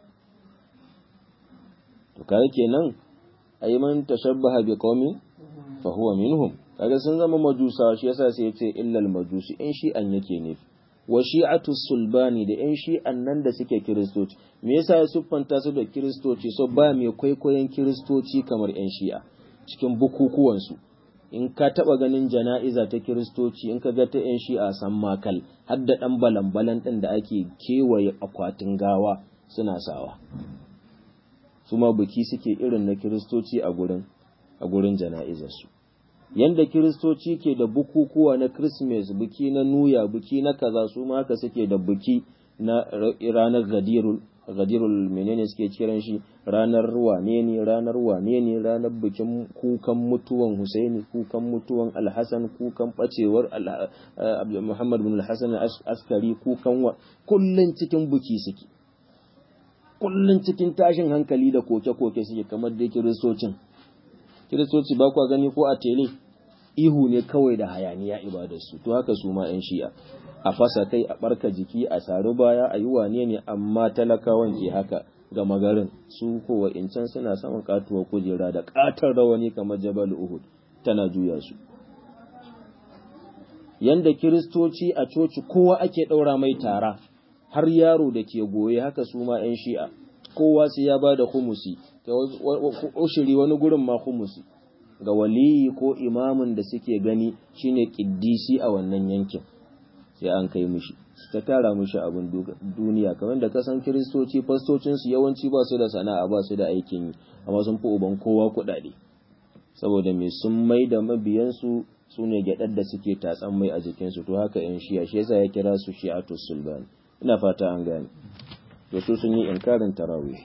to kaga kenan ayi man tashabbaha bi qaumin fa huwa minhum kaga sun zama majusa shi yasa sai ya ce illal majusi in shi an yake ne wa shi'atu sulbani da yan shi'an nan da suke kiristoci me yasa ya siffanta su da kiristoci so ba mai kwaikwayon kiristoci kamar yan shi'a cikin bukukuwansu in ka taba ganin jana'iza ta kiristoci in ka ga ta yan shi'a san makal har da dan balan-balan din da ake kewaye akwatin gawa suna sawa su ma buki suke irin na kiristoci a gurin a gurin jana'izarsu yanda kiristoci ke da bukukuwa na Christmas buki na nuya buki na kaza su ma haka suke da buki na ranar gadirul gadirul menene suke kiran shi ranar wane ne ranar wane ne ranar bikin kukan mutuwan Husaini kukan mutuwan Alhassan kukan bacewar Muhammad bin Alhassan askari kukan wa kullun cikin buki suke kullun cikin tashin hankali da koke-koke suke kamar da kiristocin kiristoci ba kwa gani ko a tele ihu ne kawai da hayaniya ibadarsu to haka su ma 'yan shi'a a fasa kai a barka jiki a sari baya a yi wane ne amma talakawan ke haka ga magarin su kowa incan suna samun katuwar kujera da katar rawani kamar jabal uhud tana juya su yanda kiristoci a coci kowa ake ɗaura mai tara har yaro da ke goye haka su ma 'yan shi'a kowa sai ya ba da humusi ushiri wani gurin ma humusi ga waliyi ko imamin da suke gani shine kiddisi a wannan yankin sai an kai mishi ta tara mishi abin duniya kamar da kasan kiristoci fastocinsu yawanci ba su da sana'a ba su da aikin yi amma sun fi uban kowa kuɗaɗe saboda mai sun mai da mabiyansu su ne gyaɗar da suke tatsan mai a jikinsu to haka yan shiya shi yasa ya kira su shi'atu sulbani ina fata an gane to su sun yi inkarin tarawih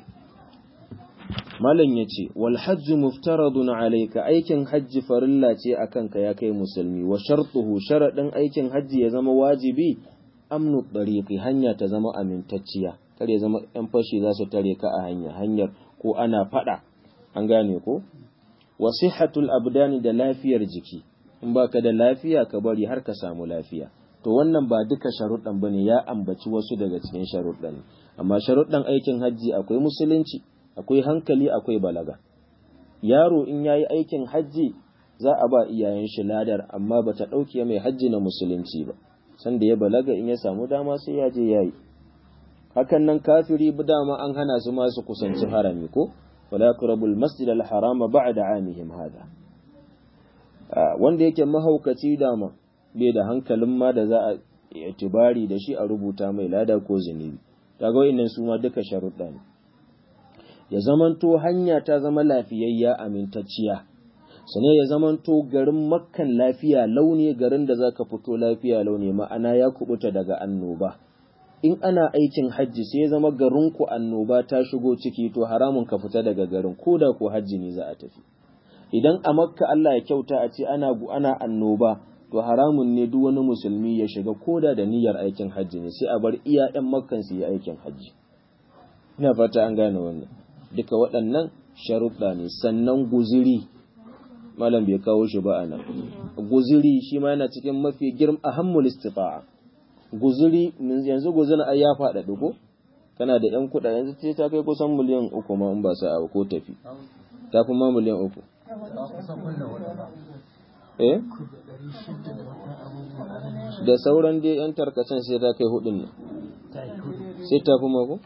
malam ya ce wal hajji muftaradun alayka aikin hajji farilla ce a kanka ya kai musulmi wa shartuhu sharaɗin aikin hajji ya zama wajibi amnu ɗariƙi hanya ta zama amintacciya kar ya zama ‘yan fashi za su tare ka a hanya hanyar ko ana faɗa an gane ko wa sihhatul abdani da lafiyar jiki in baka da lafiya ka bari har ka samu lafiya to wannan ba duka sharuɗan bane ya ambaci wasu daga cikin sharuɗan amma sharuɗan aikin hajji akwai musulunci akwai hankali akwai balaga yaro in yayi aikin hajji za a ba iyayen shi ladar amma bata ɗauke mai hajji na musulunci ba sanda ya balaga in ya samu dama sai ya je yayi hakan nan kafiri dama an hana su ma su kusanci harami ko wala yaqrabul masjid al haram ba'da amihim hada wanda yake mahaukaci dama bai da hankalin ma da za a itibari da shi a rubuta mai lada ko zunubi kaga wayannan su ma duka sharuɗa ne ya zamanto hanya ta zama lafiyayya amintacciya sane ya zamanto garin makkan lafiya launi garin da zaka fito lafiya launi ma'ana ya kubuta daga annoba in ana aikin hajji sai ya zama garinku annoba ta shigo ciki to haramun ka fita daga garin ko da ko hajji ne za a tafi idan a makka Allah ya kyauta a ce ana ana annoba to haramun ne duk wani musulmi ya shiga koda da niyyar aikin hajji ne sai a bar iya ƴan makkan su yi aikin hajji ina fata an gane wannan duka waɗannan sharuɗa ne sannan guziri malam bai kawo shi ba a nan guziri shi ma yana cikin mafi girma ahammul istifa'a guziri yanzu guzirin ai ya faɗa ko kana da ƴan kuɗa yanzu ce ta kai kusan miliyan uku ma in ba sa ko tafi ta fi ma miliyan uku eh da sauran dai yan tarkacen sai ta kai hudun nan sai ta fi mako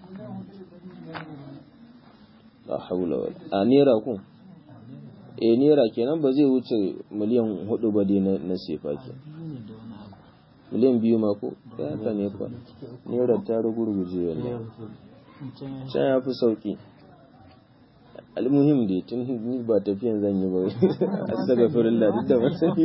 la haula wala a nera ku eh nera kenan ba zai wuce miliyan hudu ba dai na sefa ke miliyan biyu mako ya ta ne kwa nera ta rugurguje wannan can ya fi sauki almuhim dai tun ni ba tafiyan zan yi ba astaghfirullah duk da ba sani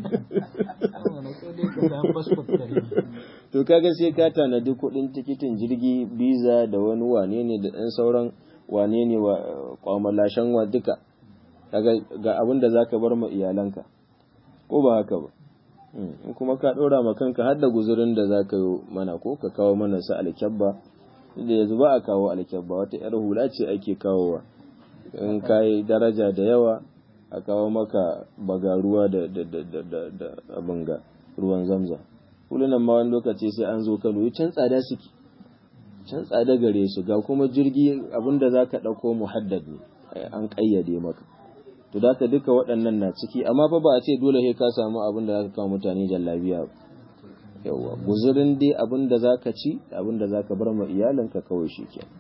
to kaga sai ka tanadi kuɗin tikitin jirgi biza da wani wane ne da ɗan sauran wane ne wa kwamalashen wa duka kaga ga abin da zaka bar ma iyalanka ko ba haka ba in kuma ka ɗora ma kanka har da guzurin da zaka yi mana ko ka kawo mana su alkyabba da yanzu ba a kawo alkyabba wata 'yar hula ce ake kawowa in ka yi daraja da yawa a kawo maka bagaruwa da da abin ga ruwan zamza hulunan ma wani lokaci sai an zo kano yi can tsada suke can tsada gare su ga kuma jirgi abin da za ka ɗauko muhaddad ne an ƙayyade maka to da duka waɗannan na ciki amma fa ba a ce dole sai ka samu abin da za ka kawo mutane jallabiya yawa guzurin dai abin da za ka ci abin da za ka bar ma iyalinka kawai shi ke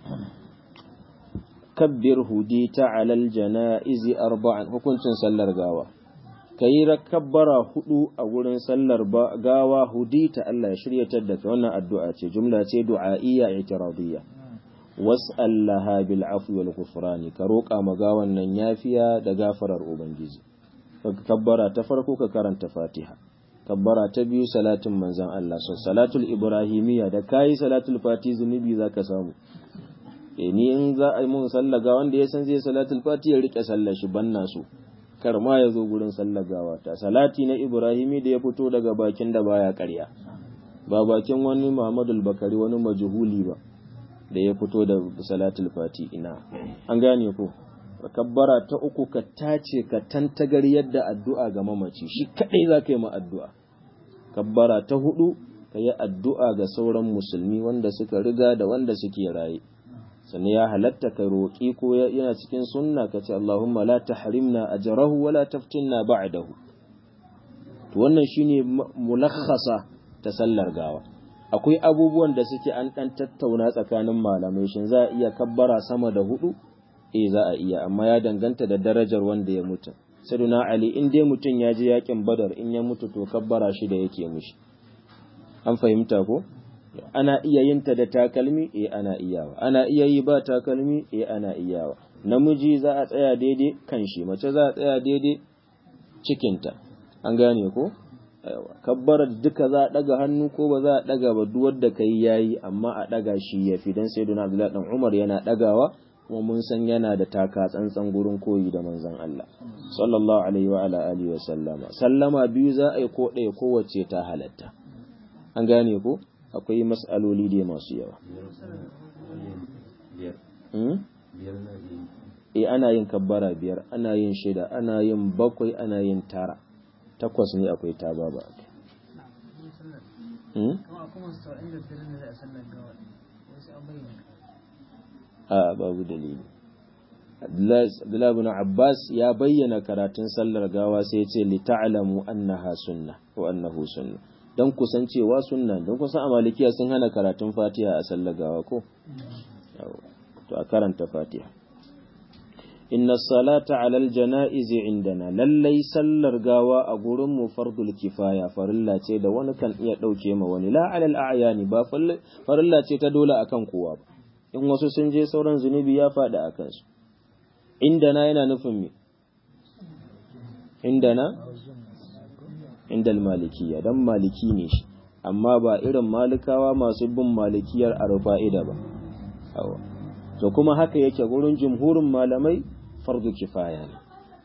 kabbir hudita alal jana'izi arba'an hukuncin sallar gawa kayi rakabbara hudu a wurin sallar gawa hudita Allah ya shiryatar da wannan addu'a ce jumla ce du'a'iyya i'tiradiyya was'al laha bil afwi wal ghufrani ka roƙa ma gawan nan yafiya da gafarar ubangiji kabbara ta farko ka karanta fatiha kabbara ta biyu salatin manzan Allah so salatul ibrahimiyya da kayi salatul fati zunubi zaka samu e ni in za a yi mun sallaga wanda ya san zai salatul fati ya rike sallar shi banna su kar ma ya zo gurin sallagawa ta salati na ibrahimi da ya fito daga bakin da baya karya ba bakin wani Muhammadu Bakari wani majhuli ba da ya fito da salatul fati ina an gane ko kabbara ta uku ka tace ka tantagar yadda addu'a ga mamaci shi kadai za ka yi ma addu'a kabbara ta hudu ka yi addu'a ga sauran musulmi wanda suka riga da wanda suke raye sannan ya halatta ka roƙi ko yana cikin sunna ka ce Allahumma la tahrimna ajrahu wa la taftinna ba'dahu to wannan shine mulakhasa ta sallar gawa akwai abubuwan da suke an dan tattauna tsakanin malamai shin za a iya kabbara sama da hudu eh za a iya amma ya danganta da darajar wanda ya mutu saduna ali in dai mutum ya je yakin badar in ya mutu to kabbara shi da yake mishi an fahimta ko ana iya yin ta da takalmi eh ana iyawa ana iya yi ba takalmi eh ana iyawa namiji za a tsaya daidai kan shi mace za a tsaya daidai cikinta an gane ko kabbarar duka za a daga hannu ko ba za a daga ba duk wanda kai yayi amma a daga shi yafi dan sayyidina Abdullahi dan Umar yana dagawa kuma mun san yana da taka tsantsan gurin koyi da manzon Allah sallallahu alaihi wa ala alihi wa sallama sallama biyu za a yi ko ɗaya kowace ta halatta an gane ko akwai mas'aloli da masu yawa eh ana yin kabbara biyar ana yin shida ana yin bakwai ana yin tara takwas ne akwai ta baba a babu dalili Abdullahi bin Abbas ya bayyana karatun sallar gawa sai ya ce li ta'lamu annaha sunna wa annahu sunna dan kusancewa sunna dan kusan a malikiya sun hana karatun Fatiha a sallar gawa ko to a karanta Fatiha inna salata alal jana'izi indana lallai sallar gawa a gurin mu fardul kifaya farilla ce da wani kan iya dauke ma wani la alal a'yani ba farilla ce ta dole akan kowa ba in wasu sun je sauran zunubi ya faɗi a kansu indana yana nufin me indana indal malikiya dan maliki ne shi amma ba irin malikawa masu bin malikiyar arfa'ida ba to kuma haka yake gurin jumhurin malamai fardu kifaya ne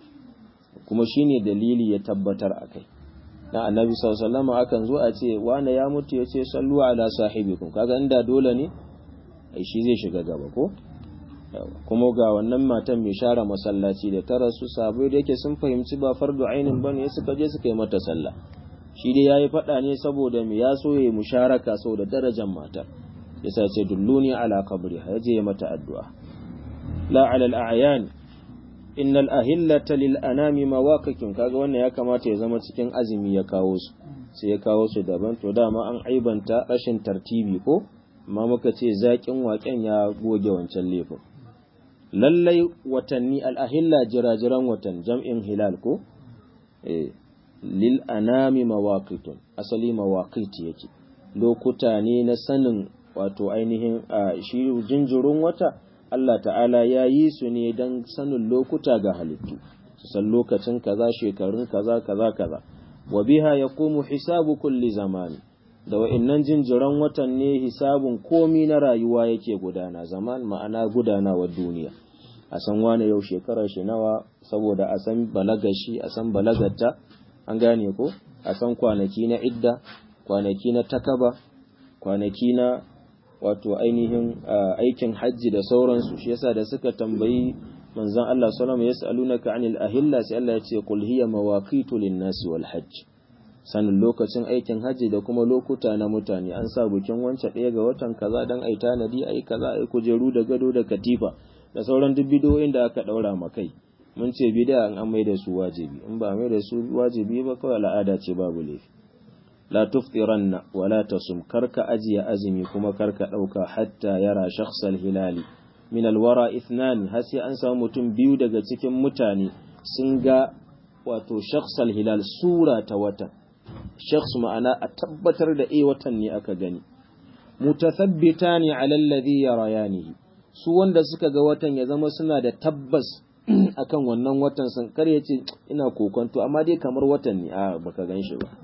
kuma shine dalili ya tabbatar akai na annabi sallallahu alaihi akan zo a ce wane ya mutu ya ce sallu ala sahibikum kaga inda dole ne ai shi zai shiga gaba ko kuma ga wannan matan mai share masallaci da ta rasu sabai da yake sun fahimci ba fardu ainin bane suka je suka yi mata sallah shi dai yayi fada ne saboda me ya so ya musharaka saboda darajar matar yasa ce dulluni ala qabriha yaje mata addu'a la ala al-a'yan innal ahillata lil anami mawaqikin kaga wannan ya kamata ya zama cikin azumi ya kawo su sai ya kawo su daban to dama an aibanta rashin tartibi ko amma muka ce zaƙin waƙen ya goge wancan laifin lallai watanni al-ahilla jirajiran watan jam'in hilal ko eh lil anami mawaqitun asali mawaqiti yake lokuta ne na sanin wato ainihin shi jinjirin wata Allah ta'ala ya yi su ne don sanin lokuta ga halittu su san lokacin kaza shekarun kaza kaza kaza wa biha yaqumu hisabu kulli zamani da wa'annan jinjiran watan ne hisabun komi na rayuwa yake gudana zaman ma'ana gudanawar duniya a san wane yau shekarar shi nawa saboda a san balagar shi a san balagarta an gane ko a san kwanaki na idda kwanaki na takaba kwanaki na wato ainihin aikin hajji da sauransu shi yasa da suka tambayi manzon Allah sallallahu alaihi wasallam yas'alunaka anil ahilla sai Allah ya ce qul hiya mawaqitu lin-nasi wal hajj sanin lokacin aikin hajji da kuma lokuta na mutane an sa bikin wancan ɗaya ga watan kaza dan ai tanadi ai kaza ai kujeru da gado da katifa da sauran duk bidoyin da aka daura makai mun ce bid'a an mai da su wajibi in ba mai da su wajibi ba kawai al'ada ce babu laifi la tuftiranna wa la tasum karka ajiye azumi kuma karka dauka hatta yara shakhsal hilali min alwara ithnan har sai an samu mutum biyu daga cikin mutane sun ga wato shakhsal hilal sura ta watan shakhs ma'ana a tabbatar da eh watan ne aka gani mutathabbitani ala alladhi yarayanihi su wanda suka ga watan ya zama suna da tabbas akan wannan watan sun kar ya ce ina kokonto amma dai kamar watan ne a baka gan shi ba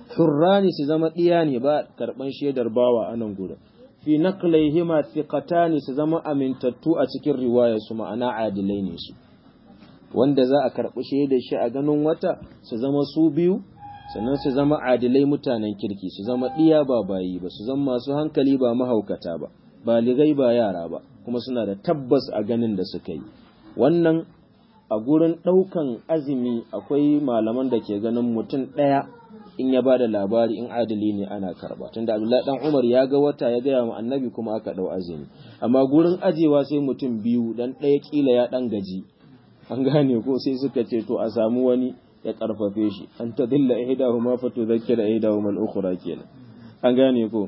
hurrani su zama ɗiya ne ba karɓan shaidar bawa a nan gurin fi naqlaihima thiqatani su zama amintattu a cikin riwaya su ma'ana adilai ne su wanda za a karɓi shaidar shi a ganin wata su zama su biyu sannan su zama adilai mutanen kirki su zama ɗiya ba bayi ba su zama masu hankali ba mahaukata ba baligai ba yara ba kuma suna da tabbas a ganin da suka yi wannan a gurin ɗaukan azumi akwai malaman da ke ganin mutum ɗaya in ya ba da labari in adali ne ana karba tunda abdullahi dan umar ya ga wata ya gaya wa annabi kuma aka ɗau azumi amma gurin ajewa sai mutum biyu dan ɗaya kila ya ɗan gaji an gane ko sai suka ce to a samu wani ya karfafe shi an ta dilla ihdahuma fa tudhakkira ihdahuma al-ukhra kenan an gane ko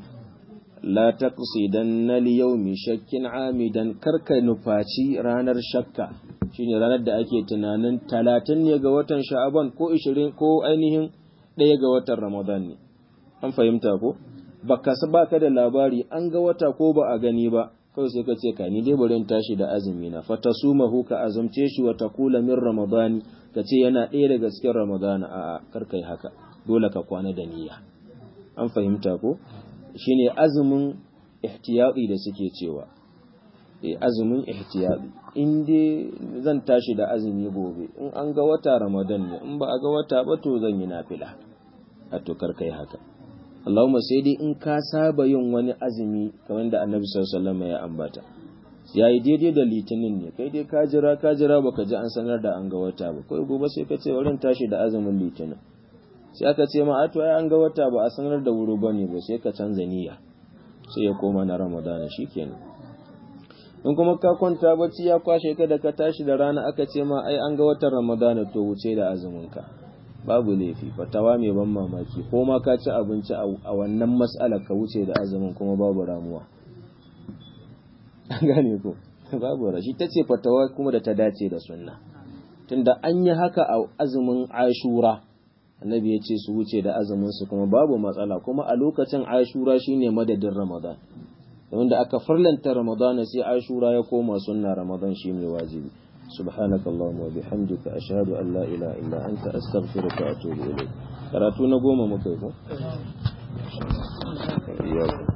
la taqsidanna li yawmi shakkin amidan karka nufaci ranar shakka shine ranar da ake tunanin 30 ne ga watan sha'aban ko 20 ko ainihin ɗaya ga watan ramadan ne an fahimta ko baka baka da labari an ga wata ko ba a gani ba kawai sai ka ce ka ni dai bari in tashi da azumi na fa tasumahu ka azumce shi wa taqula min ramadani ka ce yana ɗaya daga cikin ramadana a kar kai haka dole ka kwana da niyya an fahimta ko shine azumin ihtiyati da suke cewa eh azumin ihtiyati in dai zan tashi da azumi gobe in an ga wata ramadan ne in ba a ga wata ba to zan yi nafila a to kar kai haka Allahumma sai dai in ka saba yin wani azumi kamar da Annabi sallallahu alaihi wasallam ya ambata yayi daidai da litinin ne kai dai ka jira ka jira baka ji an sanar da an ga wata ba kai gobe sai ka ce wurin tashi da azumin litinin sai aka ce ma to ai an ga wata ba a sanar da wuri bane ba sai ka canza niyya sai ya koma na Ramadana shikenan in kuma ka kwanta bacci ya kwashe ka da ka tashi da rana aka ce ma ai an ga watan Ramadana to wuce da azumin ka babu laifi fatawa mai ban mamaki ko ma ka ci abinci a wannan mas'ala ka wuce da azumin kuma babu ramuwa gane ko babu rashi ta ce fatawa kuma da ta dace da sunna tunda an yi haka a azumin ashura annabi ya ce su wuce da azumin su kuma babu matsala kuma a lokacin ashura shine madadin ramadan wanda aka farlanta ramadan sai ashura ya koma sunna ramadan shine wajibi سبحانك اللهم وبحمدك أشهد أن لا إله إلا أنت أستغفرك وأتوب إليك karatu na goma muka yi ko?